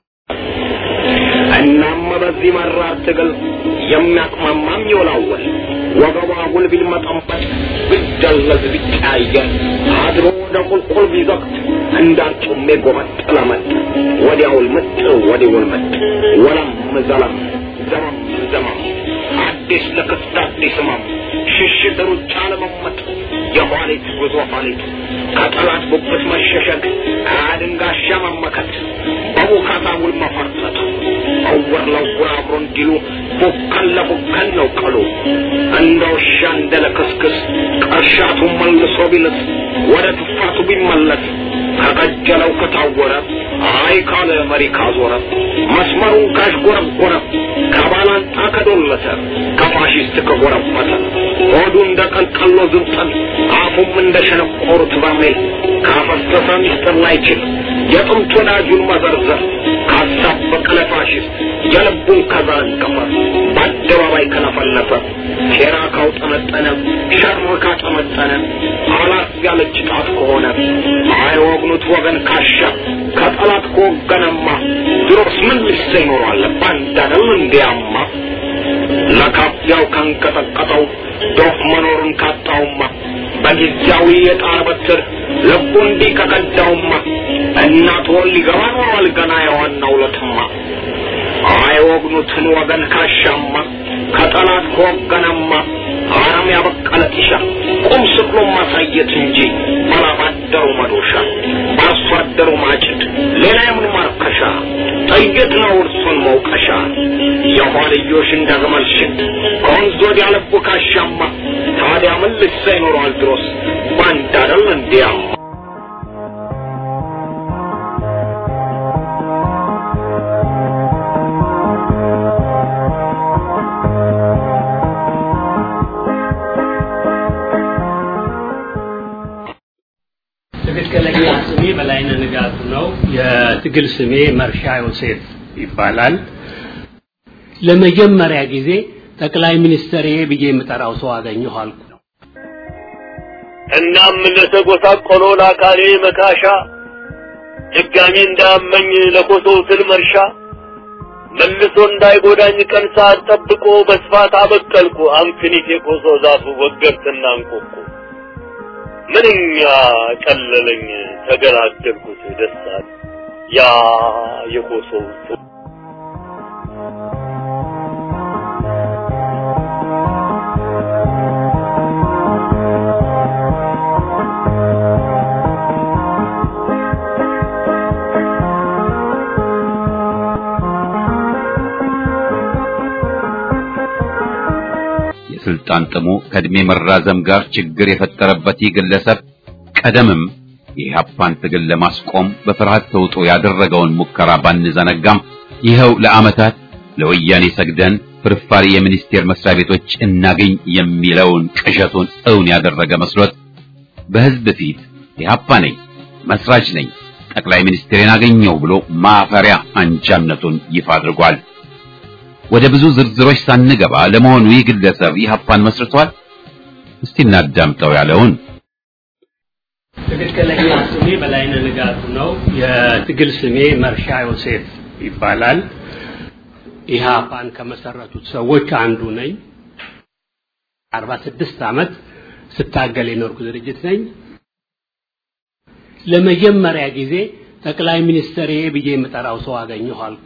G: እናም በዚህ መራር ትግል የሚያቅማማም ይወላወል ወገቧ ጉል ቢልመጠንበት ቢደለዝ ቢቀያየር አድሮ ወደ ቁልቁል ቢዘቅት እንዳርጩሜ ጎመጥ ለመጥ ወዲያውል ምጥ ወዲውል ምጥ ወለም ዘለም ዘመም ዘመም አዲስ ለክስት አዲስ ህመም ሽሽት ሩጫ ለመመጥ የኋሊት ጉዞ ኋሊት ከጠላት ጉብት መሸሸግ አድንጋሻ መመከት በቡካታ ውል መፈርጠጥ እውር ለውር አብሮ እንዲሉ ቡከን ለቡከን ነው ቀሉ እንደ ውሻ እንደ ለክስክስ ቀርሻቱ መልሶ ቢልስ ወደ ትፋቱ ቢመለስ ከቀጀለው ከታወረ አይ ካለ መሪ ካዞረ መስመሩን ካሽጎረጎረ ከባላንጣ ከዶለተ ከፋሽስት ከጎረበተ ሆዱ እንደ ቀልቀሎ ዝብጠን አፉም እንደ ሸነቆሩት በርሜል ካፈሰሰ ሚስጥር ላይችል የጥንት ወዳጁን መዘርዘር ካሳበቀ ለፋሽስት የልቡን ከዘረገፈ በአደባባይ ከለፈለፈ ሴራ ካውጠነጠነ ሸር ካጠመጠነ አላት ያለች ጣት ከሆነ አይወግኑት ወገን ካሻ ከጠላት ከወገነማ ድሮስ ምን ልሰ ይኖራል ባንዳነው እንዲያማ ለካፊያው ካንቀጠቀጠው ዶፍ መኖሩን ካጣውማ በጊዜያዊ የጣር በትር ልቡ እንዲህ ከቀዳውማ እናት ወል ሊገባ ኖሯል ገና የዋናው ለትማ አይወግኑትን ወገን ካሻማ ከጠላት ከወገነማ አረም ያበቀለ ጢሻ ቁም ስቅሎ ማሳየት እንጂ ባላባደሩ መዶሻ በአርሶ አደሩ ማጭድ ሌላ የምን ማርከሻ ጥይት ነው እርሱን መውቀሻ የኋልዮሽ እንደ ግመል ሽት ከወንዝ ወዲያ ልቡ ካሻማ ታዲያ ምን ልሳ ይኖረዋል ድሮስ ባንድ አደል እንዲያማ
F: ትክክለኛ ስሜ በላይነህ ንጋቱ ነው። የትግል ስሜ መርሻ ዮሴፍ ይባላል። ለመጀመሪያ ጊዜ ጠቅላይ ሚኒስትሬ ብዬ የምጠራው ሰው አገኘሁ አልኩ ነው።
H: እናም ለተጎሳቆሎ ለአካሌ መካሻ ድጋሜ እንዳመኝ ለኮሶ ስል መርሻ መልሶ እንዳይጎዳኝ ቀን ሰዓት ጠብቆ በስፋት አበቀልኩ አምክኒት የኮሶ ዛፉ ወገርትና እንቆቁ ምንኛ ቀለለኝ ተገላገልኩት ደስታል ያ የኮሶው
A: የስልጣን ጥሙ ከእድሜ መራዘም ጋር ችግር የፈጠረበት ይህ ግለሰብ ቀደምም የኢህአፓን ትግል ለማስቆም በፍርሃት ተውጦ ያደረገውን ሙከራ ባንዘነጋም ይኸው ለዓመታት ለወያኔ ሰግደን ፍርፋሪ የሚኒስቴር መስሪያ ቤቶች እናገኝ የሚለውን ቅዠቱን እውን ያደረገ መስሎት በህዝብ ፊት ኢህአፓ ነኝ፣ መስራች ነኝ፣ ጠቅላይ ሚኒስትሬን አገኘው ብሎ ማፈሪያ አንጃነቱን ይፋ አድርጓል። ወደ ብዙ ዝርዝሮች ሳንገባ ለመሆኑ ይህ ግለሰብ ኢህአፓን መስርቷል? እስቲ እናዳምጠው ያለውን
F: ትክክለኛ ስሜ በላይነህ ንጋቱ ነው። የትግል ስሜ መርሻ ዮሴፍ ይባላል። ኢህአፓን ከመሰረቱት ሰዎች አንዱ ነኝ። አርባ ስድስት ዓመት ስታገል የኖርኩ ድርጅት ነኝ። ለመጀመሪያ ጊዜ ጠቅላይ ሚኒስትሬ ብዬ የምጠራው ሰው አገኘሁ አልኩ።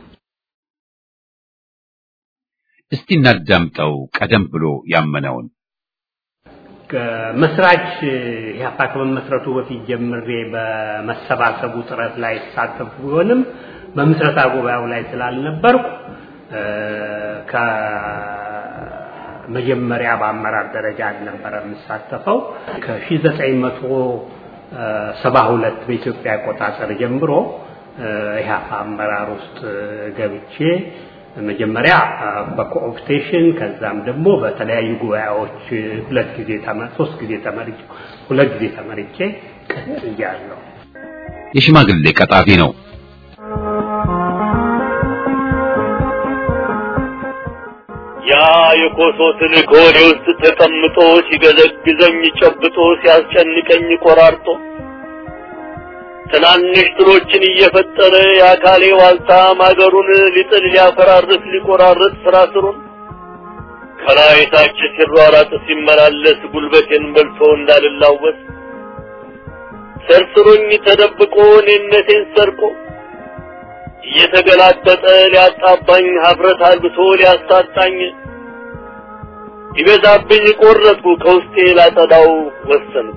A: እስቲ እናዳምጠው ቀደም ብሎ ያመነውን
F: ከመስራች ኢህአፓ ከመመስረቱ በፊት ጀምሬ በመሰባሰቡ ጥረት ላይ የተሳተፉ ቢሆንም በምስረታ ጉባኤው ላይ ስላልነበርኩ ከመጀመሪያ በአመራር ደረጃ አልነበረ የምሳተፈው ከ1972 በኢትዮጵያ አቆጣጠር ጀምሮ ኢህአፓ አመራር ውስጥ ገብቼ መጀመሪያ በኮኦፕቴሽን ከዛም ደግሞ በተለያዩ ጉባኤዎች ሁለት ጊዜ ሶስት ጊዜ ተመርጬ ሁለት ጊዜ ተመርጬ ቀጥያለሁ።
A: የሽማግሌ ቀጣፊ ነው።
H: ያ የኮሶ ትልቅ ሆዴ ውስጥ ተቀምጦ ሲገዘግዘኝ ጨብጦ ሲያስጨንቀኝ ቆራርጦ ትናንሽ ትሎችን እየፈጠረ የአካሌ ዋልታ ማገሩን ሊጥል ሊያፈራርስ ሊቆራርጥ ስራ ስሩን ከላይ ታች ሲሯራጥ ሲመላለስ ጉልበቴን በልቶ እንዳልላወስ ሰርስሮኝ ተደብቆ እኔነቴን ሰርቆ እየተገላጠጠ ሊያጣባኝ ሀፍረት አልብሶ ሊያሳጣኝ ይበዛብኝ ቆረጥኩ ከውስጤ ላጠዳው ወሰንኩ።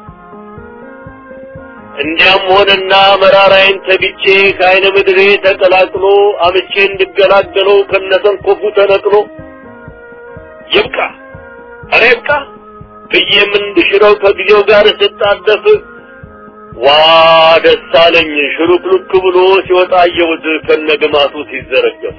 H: እንዲያም ሆነና መራራዬን ተግቼ ከአይነ ምድሬ ተቀላቅሎ አምቼ እንድገላገለው ከነሰንኮፉ ተነቅሎ ይብቃ ኧረ ይብቃ ብዬም እንድሽረው ከጊዜው ጋር ስጣደፍ ዋ ደስ አለኝ ሽሩክሉክ ብሎ ሲወጣ አየሁት ከነግማቱ ሲዘረገፍ።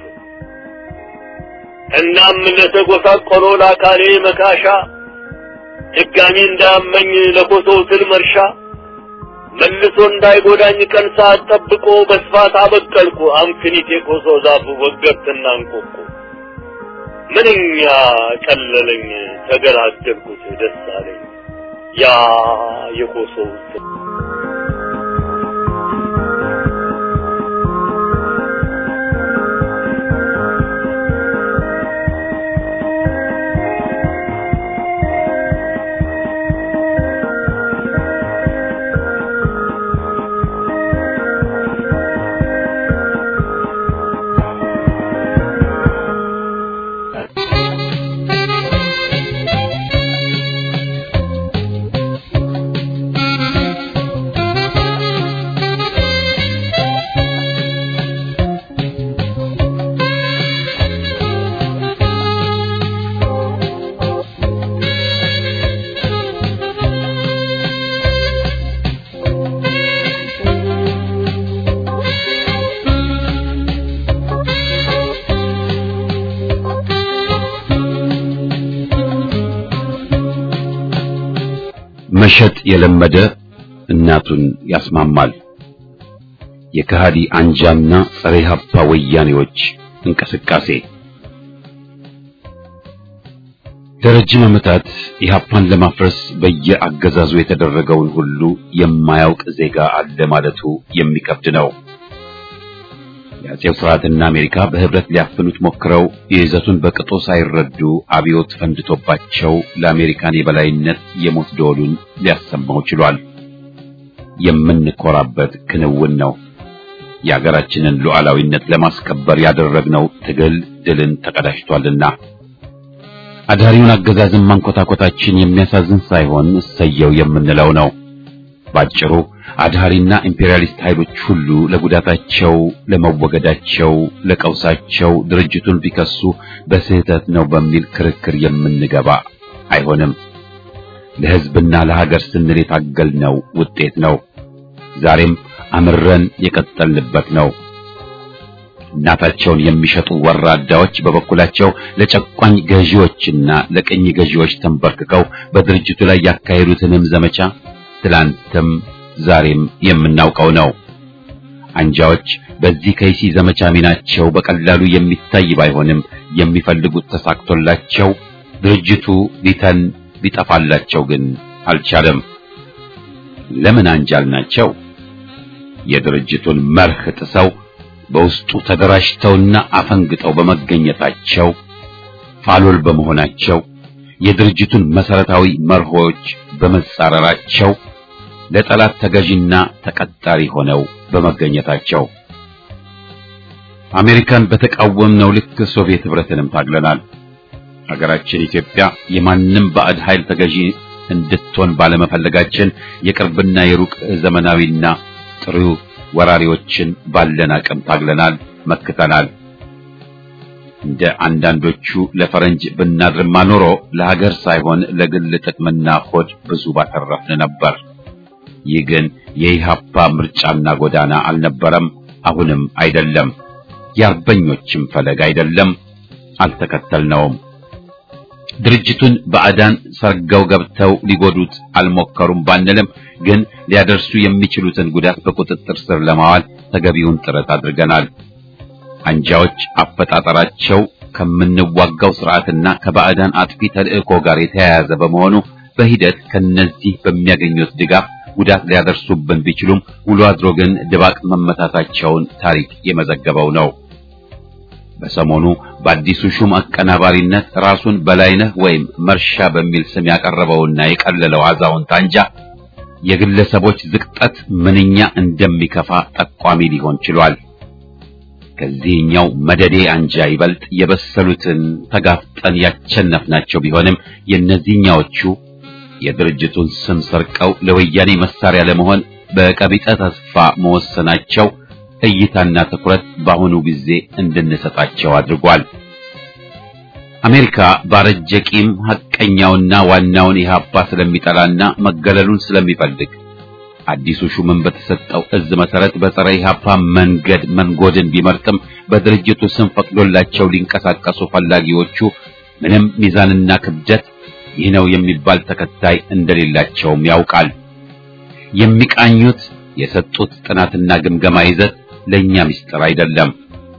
H: እናም ለተጎሳቆሎ ለአካሌ መካሻ ድጋሚ እንዳመኝ ለኮሶው ትል መርሻ መልሶ እንዳይጎዳኝ ቀን ሰዓት ጠብቆ በስፋት አበቀልኩ አምክኒት የኮሶ ዛፍ ወገብትና እንቆቁ ምንኛ ቀለለኝ ተገላገልኩት ደስ አለኝ ያ የኮሶው ትል
A: መሸጥ የለመደ እናቱን ያስማማል። የከሃዲ አንጃና ጸረ ኢህአፓ ወያኔዎች እንቅስቃሴ ለረጅም ዓመታት ኢህአፓን ለማፍረስ በየአገዛዙ የተደረገውን ሁሉ የማያውቅ ዜጋ አለ ማለቱ የሚከብድ ነው። የአጼው ስርዓትና አሜሪካ በህብረት ሊያፍኑት ሞክረው የይዘቱን በቅጡ ሳይረዱ አብዮት ፈንድቶባቸው ለአሜሪካን የበላይነት የሞት ደወሉን ሊያሰማው ችሏል። የምንኮራበት ክንውን ነው። የአገራችንን ሉዓላዊነት ለማስከበር ያደረግነው ትግል ድልን ተቀዳጅቷልና አዳሪውን አገዛዝን ማንኮታኮታችን የሚያሳዝን ሳይሆን እሰየው የምንለው ነው። ባጭሩ አድሃሪና ኢምፔሪያሊስት ኃይሎች ሁሉ ለጉዳታቸው፣ ለመወገዳቸው፣ ለቀውሳቸው ድርጅቱን ቢከሱ በስህተት ነው በሚል ክርክር የምንገባ አይሆንም። ለሕዝብና ለሀገር ስንል የታገልነው ውጤት ነው። ዛሬም አምረን የቀጠልንበት ነው። እናታቸውን የሚሸጡ ወራዳዎች በበኩላቸው ለጨቋኝ ገዢዎችና ለቀኝ ገዢዎች ተንበርክከው በድርጅቱ ላይ ያካሄዱትንም ዘመቻ ትላንትም ዛሬም የምናውቀው ነው። አንጃዎች በዚህ ከይሲ ዘመቻ ሚናቸው በቀላሉ የሚታይ ባይሆንም የሚፈልጉት ተሳክቶላቸው ድርጅቱ ሊተን ሊጠፋላቸው ግን አልቻለም። ለምን አንጃል ናቸው? የድርጅቱን መርህ ጥሰው በውስጡ ተደራጅተውና አፈንግጠው በመገኘታቸው ፋሎል በመሆናቸው የድርጅቱን መሰረታዊ መርሆች በመጻረራቸው ለጠላት ተገዥና ተቀጣሪ ሆነው በመገኘታቸው አሜሪካን በተቃወምነው ልክ ሶቪየት ህብረትንም ታግለናል። ሀገራችን ኢትዮጵያ የማንም ባዕድ ኃይል ተገዢ እንድትሆን ባለመፈለጋችን የቅርብና የሩቅ ዘመናዊና ጥሩ ወራሪዎችን ባለን አቅም ታግለናል፣ መክተናል። እንደ አንዳንዶቹ ለፈረንጅ ብናድርማ ኖሮ ለሀገር ሳይሆን ለግል ጥቅምና ሆድ ብዙ ባተረፍን ነበር። ይህ ግን የኢሃፓ ምርጫና ጎዳና አልነበረም፣ አሁንም አይደለም፣ የአርበኞችም ፈለግ አይደለም፣ አልተከተልነውም። ድርጅቱን ባዕዳን ሰርገው ገብተው ሊጎዱት አልሞከሩም ባንልም ግን ሊያደርሱ የሚችሉትን ጉዳት በቁጥጥር ስር ለማዋል ተገቢውን ጥረት አድርገናል። አንጃዎች አፈጣጠራቸው ከምንዋጋው ስርዓትና ከባዕዳን አጥፊ ተልእኮ ጋር የተያያዘ በመሆኑ በሂደት ከነዚህ በሚያገኙት ድጋፍ ጉዳት ሊያደርሱብን ቢችሉም ውሎ አድሮ ግን ድባቅ መመታታቸውን ታሪክ የመዘገበው ነው። በሰሞኑ በአዲሱ ሹም አቀናባሪነት ራሱን በላይነህ ወይም መርሻ በሚል ስም ያቀረበውና የቀለለው አዛውንት አንጃ የግለሰቦች ዝቅጠት ምንኛ እንደሚከፋ ጠቋሚ ሊሆን ችሏል። ከዚህኛው መደዴ አንጃ ይበልጥ የበሰሉትን ተጋፍጠን ያቸነፍናቸው ቢሆንም የእነዚህኛዎቹ የድርጅቱን ስም ሰርቀው ለወያኔ መሳሪያ ለመሆን በቀቢጠ ተስፋ መወሰናቸው እይታና ትኩረት በአሁኑ ጊዜ እንድንሰጣቸው አድርጓል። አሜሪካ ባረጀ ቂም ሐቀኛውና ዋናውን ኢህአፓ ስለሚጠላና መገለሉን ስለሚፈልግ አዲሱ ሹምን በተሰጠው እዝ መሰረት በጸረ ኢህአፓ መንገድ መንጎድን ቢመርጥም በድርጅቱ ስም ፈቅዶላቸው ሊንቀሳቀሱ ፈላጊዎቹ ምንም ሚዛንና ክብደት ይህ ነው የሚባል ተከታይ እንደሌላቸውም ያውቃል። የሚቃኙት የሰጡት ጥናትና ግምገማ ይዘት ለኛ ምስጢር አይደለም።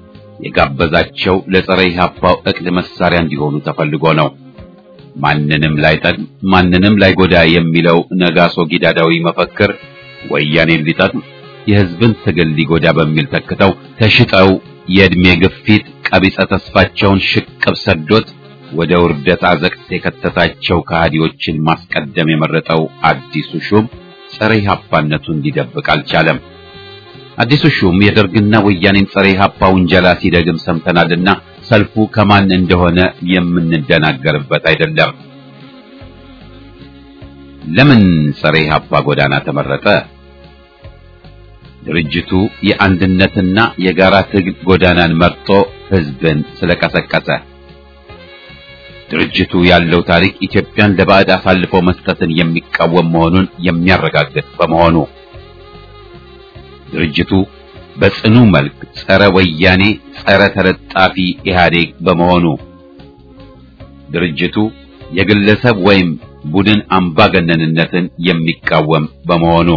A: የጋበዛቸው ለጸረ ኢህአፓው እቅድ መሳሪያ እንዲሆኑ ተፈልጎ ነው። ማንንም ላይጠቅም ማንንም ላይጎዳ የሚለው ነጋሶ ጊዳዳዊ መፈክር ወያኔን ሊጠቅም የህዝብን ትግል ሊጎዳ በሚል ተክተው ተሽጠው የእድሜ ግፊት ቀቢጸ ተስፋቸውን ሽቅብ ሰዶት ወደ ውርደት አዘቅት የከተታቸው ከሃዲዎችን ማስቀደም የመረጠው አዲሱ ሹም ጸረ ኢህአፓነቱን ሊደብቅ አልቻለም። አዲሱ ሹም የደርግና ወያኔን ጸረ ኢህአፓ ውንጀላ ሲደግም ሰምተናልና ሰልፉ ከማን እንደሆነ የምንደናገርበት አይደለም። ለምን ጸረ ኢህአፓ ጎዳና ተመረጠ? ድርጅቱ የአንድነትና የጋራ ትግል ጎዳናን መርጦ ህዝብን ስለቀሰቀሰ ድርጅቱ ያለው ታሪክ ኢትዮጵያን ለባዕድ አሳልፎ መስጠትን የሚቃወም መሆኑን የሚያረጋግጥ በመሆኑ ድርጅቱ በጽኑ መልክ ጸረ ወያኔ፣ ጸረ ተለጣፊ ኢህአዴግ በመሆኑ ድርጅቱ የግለሰብ ወይም ቡድን አምባገነንነትን የሚቃወም በመሆኑ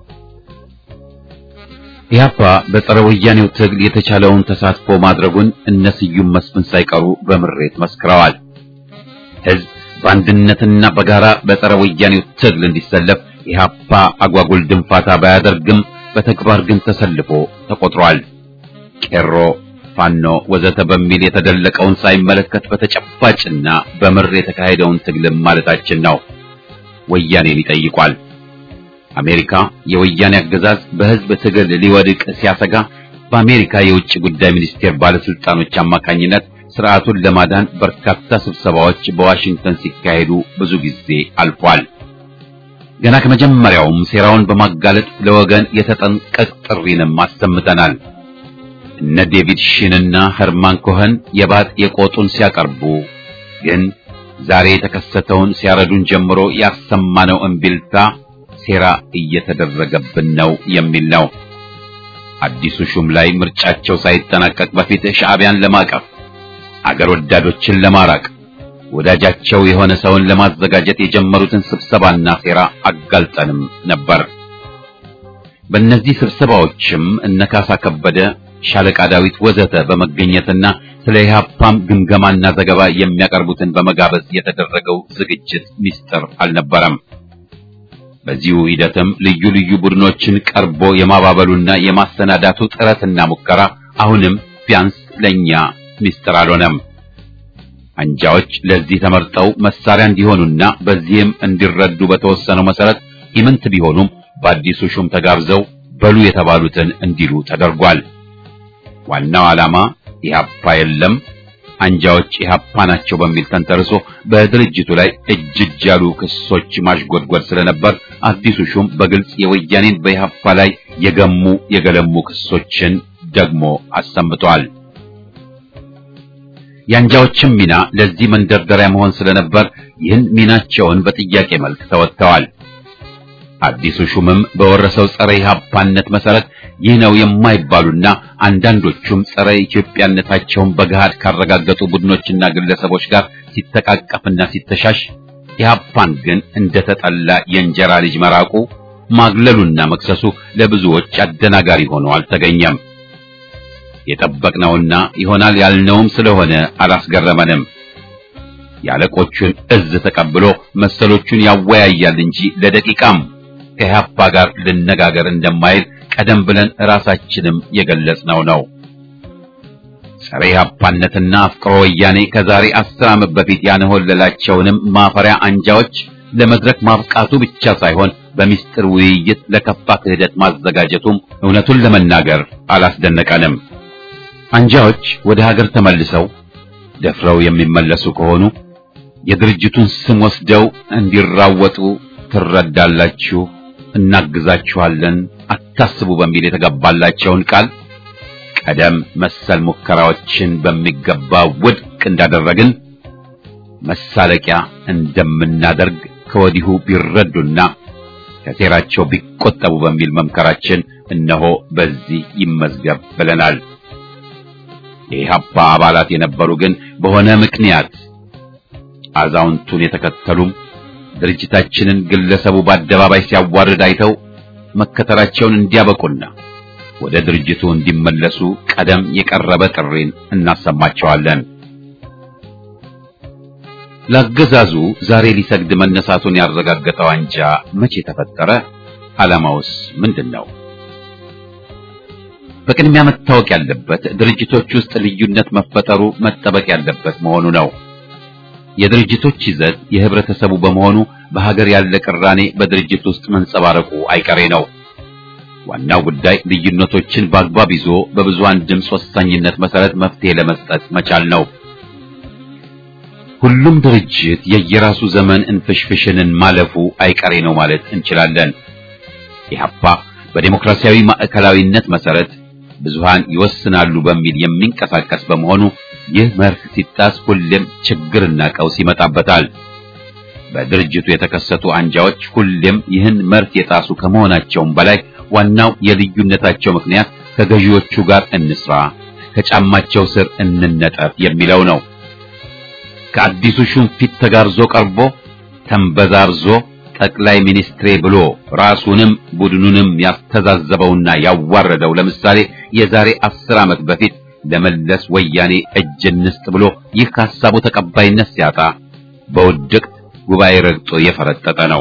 A: ኢህአፓ በጸረ ወያኔው ትግል የተቻለውን ተሳትፎ ማድረጉን እነ ስዩም መስፍን ሳይቀሩ በምሬት መስክረዋል። ህዝብ በአንድነትና በጋራ በጸረ ወያኔው ትግል እንዲሰለፍ ኢህአፓ አጓጉል ድንፋታ ባያደርግም በተግባር ግን ተሰልፎ ተቆጥሯል። ቄሮ፣ ፋኖ ወዘተ በሚል የተደለቀውን ሳይመለከት በተጨባጭና በምር የተካሄደውን ትግልም ማለታችን ነው። ወያኔን ይጠይቋል። አሜሪካ የወያኔ አገዛዝ በህዝብ ትግል ሊወድቅ ሲያሰጋ በአሜሪካ የውጭ ጉዳይ ሚኒስቴር ባለስልጣኖች አማካኝነት ስርዓቱን ለማዳን በርካታ ስብሰባዎች በዋሽንግተን ሲካሄዱ ብዙ ጊዜ አልፏል። ገና ከመጀመሪያውም ሴራውን በማጋለጥ ለወገን የተጠንቀቅ ጥሪንም አሰምተናል። እነ ዴቪድ ሺንና ኸርማን ኮኸን የባጥ የቆጡን ሲያቀርቡ ግን ዛሬ የተከሰተውን ሲያረዱን ጀምሮ ያሰማነው እምቢልታ ሴራ እየተደረገብን ነው የሚል ነው። አዲሱ ሹም ላይ ምርጫቸው ሳይጠናቀቅ በፊት ሻዕቢያን ለማቀፍ አገር ወዳዶችን ለማራቅ ወዳጃቸው የሆነ ሰውን ለማዘጋጀት የጀመሩትን ስብሰባና ሴራ አጋልጠንም ነበር። በእነዚህ ስብሰባዎችም እነ ካሳ ከበደ፣ ሻለቃ ዳዊት ወዘተ በመገኘትና ስለ ኢህአፓም ግምገማና ዘገባ የሚያቀርቡትን በመጋበዝ የተደረገው ዝግጅት ሚስጥር አልነበረም። በዚሁ ሂደትም ልዩ ልዩ ቡድኖችን ቀርቦ የማባበሉና የማሰናዳቱ ጥረትና ሙከራ አሁንም ቢያንስ ለኛ ሚስጥር አልሆነም። አንጃዎች ለዚህ ተመርጠው መሳሪያ እንዲሆኑና በዚህም እንዲረዱ በተወሰነው መሰረት ኢምንት ቢሆኑም በአዲሱ ሹም ተጋብዘው በሉ የተባሉትን እንዲሉ ተደርጓል። ዋናው ዓላማ ኢህአፓ የለም አንጃዎች ኢህአፓ ናቸው በሚል ተንተርሶ በድርጅቱ ላይ እጅ እጅ ያሉ ክሶች ማሽጎድጎድ ስለነበር አዲሱ ሹም በግልጽ የወያኔን በኢህአፓ ላይ የገሙ የገለሙ ክሶችን ደግሞ አሰምቷል። የአንጃዎችም ሚና ለዚህ መንደርደሪያ መሆን ስለነበር ይህን ሚናቸውን በጥያቄ መልክ ተወጥተዋል። አዲሱ ሹምም በወረሰው ጸረ ኢህአፓነት መሰረት ይህ ነው የማይባሉና አንዳንዶቹም ጸረ ኢትዮጵያነታቸውን በገሃድ ካረጋገጡ ቡድኖችና ግለሰቦች ጋር ሲተቃቀፍና ሲተሻሽ ኢህአፓን ግን እንደተጠላ የእንጀራ ልጅ መራቁ ማግለሉና መክሰሱ ለብዙዎች አደናጋሪ ሆኖ አልተገኘም። የጠበቅነውና ይሆናል ያልነውም ስለሆነ አላስገረመንም። የአለቆቹን እዝ ተቀብሎ መሰሎቹን ያወያያል እንጂ ለደቂቃም ከኢህአፓ ጋር ልነጋገር እንደማይል ቀደም ብለን ራሳችንም የገለጽነው ነው። ጸረ ኢህአፓነትና አፍቅሮ ወያኔ ከዛሬ አስር ዓመት በፊት ያንሆለላቸውንም ማፈሪያ አንጃዎች ለመድረክ ማብቃቱ ብቻ ሳይሆን በሚስጥር ውይይት ለከፋ ክህደት ማዘጋጀቱም እውነቱን ለመናገር አላስደነቀንም። አንጃዎች ወደ ሀገር ተመልሰው ደፍረው የሚመለሱ ከሆኑ የድርጅቱን ስም ወስደው እንዲራወጡ ትረዳላችሁ፣ እናግዛችኋለን፣ አታስቡ በሚል የተገባላቸውን ቃል ቀደም መሰል ሙከራዎችን በሚገባ ውድቅ እንዳደረግን መሳለቂያ እንደምናደርግ ከወዲሁ ቢረዱና ከሴራቸው ቢቆጠቡ በሚል መምከራችን እነሆ በዚህ ይመዝገብ ብለናል። የኢህአፓ አባላት የነበሩ ግን በሆነ ምክንያት አዛውንቱን የተከተሉም ድርጅታችንን ግለሰቡ በአደባባይ ሲያዋርድ አይተው መከተላቸውን እንዲያበቁና ወደ ድርጅቱ እንዲመለሱ ቀደም የቀረበ ጥሪን እናሰማቸዋለን። ለአገዛዙ ዛሬ ሊሰግድ መነሳቱን ያረጋገጠው አንጃ መቼ ተፈጠረ? ዓላማውስ ምንድን ነው? በቅድሚያ መታወቅ ያለበት ድርጅቶች ውስጥ ልዩነት መፈጠሩ መጠበቅ ያለበት መሆኑ ነው። የድርጅቶች ይዘት የህብረተሰቡ በመሆኑ በሀገር ያለ ቅራኔ በድርጅት ውስጥ መንጸባረቁ አይቀሬ ነው። ዋናው ጉዳይ ልዩነቶችን በአግባብ ይዞ በብዙሃን ድምፅ ወሳኝነት መሰረት መፍትሄ ለመስጠት መቻል ነው። ሁሉም ድርጅት የየራሱ ዘመን እንፍሽፍሽንን ማለፉ አይቀሬ ነው ማለት እንችላለን። ኢህአፓ በዴሞክራሲያዊ ማዕከላዊነት መሰረት ብዙሃን ይወስናሉ በሚል የሚንቀሳቀስ በመሆኑ ይህ መርህ ሲጣስ ሁሌም ችግርና ቀውስ ይመጣበታል። በድርጅቱ የተከሰቱ አንጃዎች ሁሌም ይህን መርህ የጣሱ ከመሆናቸውም በላይ ዋናው የልዩነታቸው ምክንያት ከገዢዎቹ ጋር እንስራ፣ ከጫማቸው ስር እንነጠፍ የሚለው ነው። ከአዲሱ ሹም ፊት ተጋርዞ ቀርቦ ተንበዛርዞ ጠቅላይ ሚኒስትሬ ብሎ ራሱንም ቡድኑንም ያስተዛዘበውና ያዋረደው ለምሳሌ የዛሬ አስር ዓመት በፊት ለመለስ ወያኔ እጅ እንስጥ ብሎ ይህ ከሀሳቡ ተቀባይነት ሲያጣ በውድቅት ጉባኤ ረግጦ የፈረጠጠ ነው።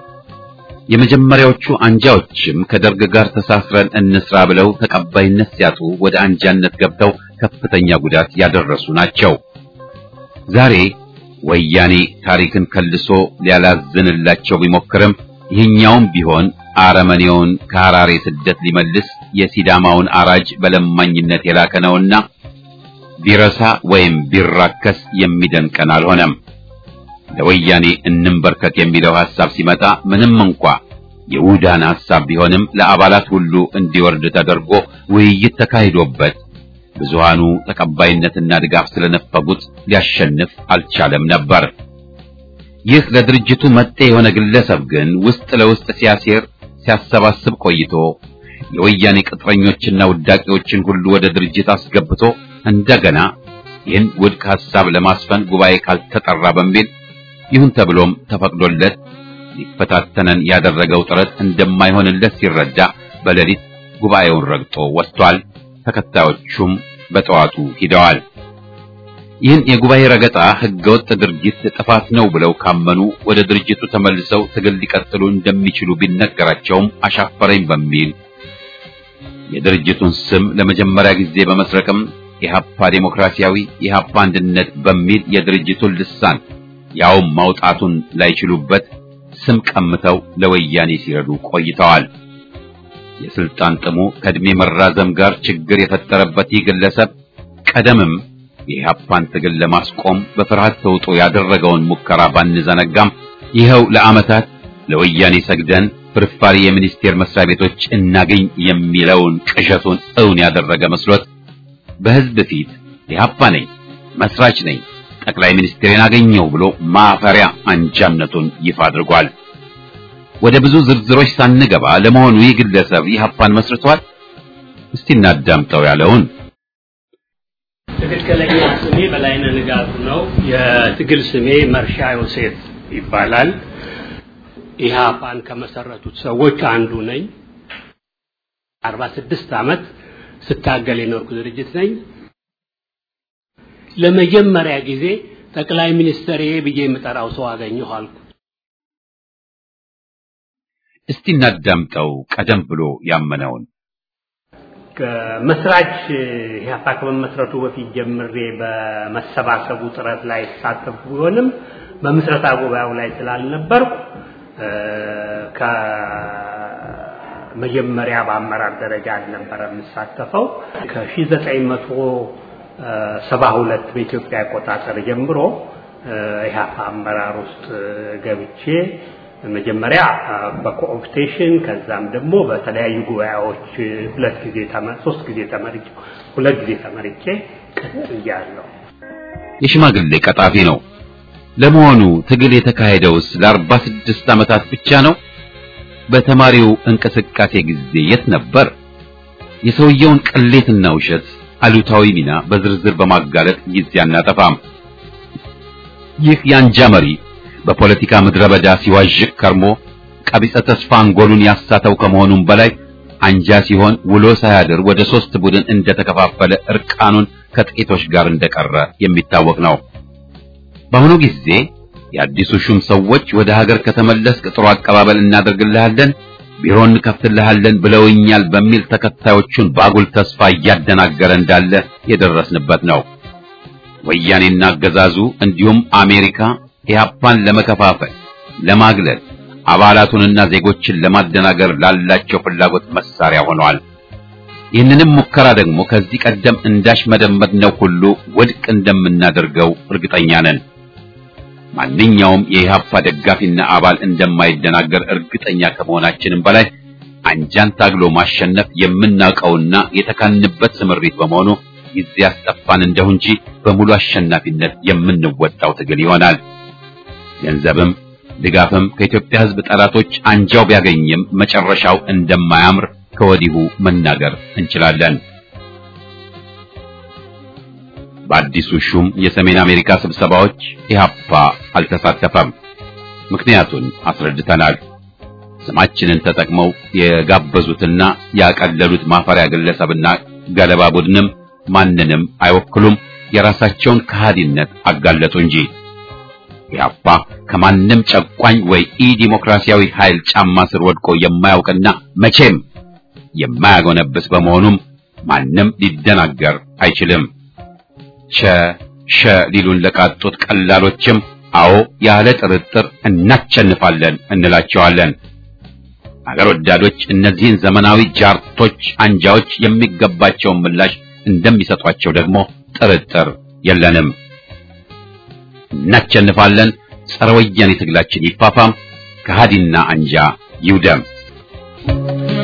A: የመጀመሪያዎቹ አንጃዎችም ከደርግ ጋር ተሳስረን እንስራ ብለው ተቀባይነት ሲያጡ ወደ አንጃነት ገብተው ከፍተኛ ጉዳት ያደረሱ ናቸው። ዛሬ ወያኔ ታሪክን ከልሶ ሊያላዝንላቸው ቢሞክርም ይህኛውም ቢሆን አረመኔውን ከሐራሬ ስደት ሊመልስ የሲዳማውን አራጅ በለማኝነት የላከ ነውና ቢረሳ ወይም ቢራከስ የሚደንቀን አልሆነም። ለወያኔ እንንበርከክ የሚለው ሐሳብ ሲመጣ ምንም እንኳ የውዳን ሐሳብ ቢሆንም ለአባላት ሁሉ እንዲወርድ ተደርጎ ውይይት ተካሂዶበት ብዙሃኑ ተቀባይነትና ድጋፍ ስለነፈጉት ሊያሸንፍ አልቻለም ነበር። ይህ ለድርጅቱ መጤ የሆነ ግለሰብ ግን ውስጥ ለውስጥ ሲያሴር ሲያሰባስብ ቆይቶ የወያኔ ቅጥረኞችና ውዳቂዎችን ሁሉ ወደ ድርጅት አስገብቶ እንደገና ይህን ውድቅ ሐሳብ ለማስፈን ጉባኤ ካልተጠራ በሚል ይሁን ተብሎም ተፈቅዶለት ሊፈታተነን ያደረገው ጥረት እንደማይሆንለት ሲረዳ በሌሊት ጉባኤውን ረግጦ ወጥቷል። ተከታዮቹም በጠዋቱ ሂደዋል። ይህን የጉባኤ ረገጣ ህገወጥ ድርጊት ጥፋት ነው ብለው ካመኑ ወደ ድርጅቱ ተመልሰው ትግል ሊቀጥሉ እንደሚችሉ ቢነገራቸውም አሻፈረኝ በሚል የድርጅቱን ስም ለመጀመሪያ ጊዜ በመስረቅም ኢህአፓ ዴሞክራሲያዊ ኢህአፓ አንድነት በሚል የድርጅቱን ልሳን ያውም ማውጣቱን ላይችሉበት ስም ቀምተው ለወያኔ ሲረዱ ቆይተዋል። የስልጣን ጥሙ ከእድሜ መራዘም ጋር ችግር የፈጠረበት ይህ ግለሰብ ቀደምም የኢህአፓን ትግል ለማስቆም በፍርሃት ተውጦ ያደረገውን ሙከራ ባንዘነጋም ይኸው ለዓመታት ለወያኔ ሰግደን ፍርፋሪ የሚኒስቴር መስሪያ ቤቶች እናገኝ የሚለውን ቅዠቱን እውን ያደረገ መስሎት በህዝብ ፊት ኢህአፓ ነኝ፣ መስራች ነኝ፣ ጠቅላይ ሚኒስትሬን አገኘው ብሎ ማፈሪያ አንጃነቱን ይፋ አድርጓል። ወደ ብዙ ዝርዝሮች ሳንገባ ለመሆኑ ይህ ግለሰብ ኢህአፓን መስርቷል? እስቲ እናዳምጠው ያለውን
F: ትክክለኛ ስሜ በላይነህ ንጋቱ ነው። የትግል ስሜ መርሻ ዮሴፍ ይባላል። ኢህአፓን ከመሰረቱት ሰዎች አንዱ ነኝ። 46 ዓመት ስታገል የኖርኩ ድርጅት ነኝ። ለመጀመሪያ ጊዜ ጠቅላይ ሚኒስትር ብዬ የምጠራው ሰው አገኘሁ አልኩ።
A: እስቲ እናዳምጠው ቀደም ብሎ ያመነውን
F: ከመስራች ኢህአፓ ከመመስረቱ በፊት ጀምሬ በመሰባሰቡ ጥረት ላይ ተሳተፍኩ ቢሆንም በምስረታ ጉባኤው ላይ ስላልነበርኩ ከመጀመሪያ በአመራር ደረጃ አልነበረ የምሳተፈው። ከ1972 በኢትዮጵያ አቆጣጠር ጀምሮ ኢህአፓ አመራር ውስጥ ገብቼ መጀመሪያ በኮኦፕቴሽን ከዛም ደግሞ በተለያዩ ጉባኤዎች ሁለት ጊዜ ሶስት ጊዜ ተመርጬ ሁለት ጊዜ ተመርጬ ቀጥያለሁ።
A: የሽማግሌ ቀጣፊ ነው። ለመሆኑ ትግል የተካሄደውስ ለአርባ ስድስት ዓመታት ብቻ ነው? በተማሪው እንቅስቃሴ ጊዜ የት ነበር? የሰውየውን ቅሌትና ውሸት አሉታዊ ሚና በዝርዝር በማጋለጥ ጊዜ አናጠፋም። ይህ የአንጃ መሪ በፖለቲካ ምድረ በዳ ሲዋዥቅ ከርሞ ቀቢጸ ተስፋ አንጎሉን ያሳተው ከመሆኑም በላይ አንጃ ሲሆን ውሎ ሳያድር ወደ ሶስት ቡድን እንደተከፋፈለ እርቃኑን ከጥቂቶች ጋር እንደቀረ የሚታወቅ ነው። በአሁኑ ጊዜ የአዲሱ ሹም ሰዎች ወደ ሀገር ከተመለስክ ጥሩ አቀባበል እናደርግልሃለን፣ ቢሮ እንከፍትልሃለን ብለውኛል በሚል ተከታዮቹን በአጉል ተስፋ እያደናገረ እንዳለ የደረስንበት ነው። ወያኔና አገዛዙ እንዲሁም አሜሪካ ኢህአፓን ለመከፋፈል፣ ለማግለል፣ አባላቱንና ዜጎችን ለማደናገር ላላቸው ፍላጎት መሳሪያ ሆነዋል። ይህንንም ሙከራ ደግሞ ከዚህ ቀደም እንዳሽ መደመጥነው ሁሉ ውድቅ እንደምናደርገው እርግጠኛ ነን። ማንኛውም የኢህአፓ ደጋፊና አባል እንደማይደናገር እርግጠኛ ከመሆናችንም በላይ አንጃን ታግሎ ማሸነፍ የምናውቀውና የተካንበት ስምሪት በመሆኑ ጊዜ ያስጠፋን እንደሁ እንጂ በሙሉ አሸናፊነት የምንወጣው ትግል ይሆናል። ገንዘብም ድጋፍም ከኢትዮጵያ ሕዝብ ጠላቶች አንጃው ቢያገኝም መጨረሻው እንደማያምር ከወዲሁ መናገር እንችላለን። በአዲሱ ሹም የሰሜን አሜሪካ ስብሰባዎች ኢህአፓ አልተሳተፈም። ምክንያቱን አስረድተናል። ስማችንን ተጠቅመው የጋበዙትና ያቀለሉት ማፈሪያ ግለሰብና ገለባ ቡድንም ማንንም አይወክሉም። የራሳቸውን ከሃዲነት አጋለጡ እንጂ ኢህአፓ ከማንም ጨቋኝ ወይ ኢ ዲሞክራሲያዊ ኃይል ጫማ ስር ወድቆ የማያውቅና መቼም የማያጎነብስ በመሆኑም ማንም ሊደናገር አይችልም። ቸ ሸ ሊሉን ለቃጡት ቀላሎችም አዎ ያለ ጥርጥር እናቸንፋለን እንላቸዋለን። አገር ወዳዶች እነዚህን ዘመናዊ ጃርቶች አንጃዎች የሚገባቸውን ምላሽ እንደሚሰጧቸው ደግሞ ጥርጥር የለንም። እናቸንፋለን። ጸረ ወያኔ ትግላችን ይፋፋም፣ ከሃዲና አንጃ ይውደም።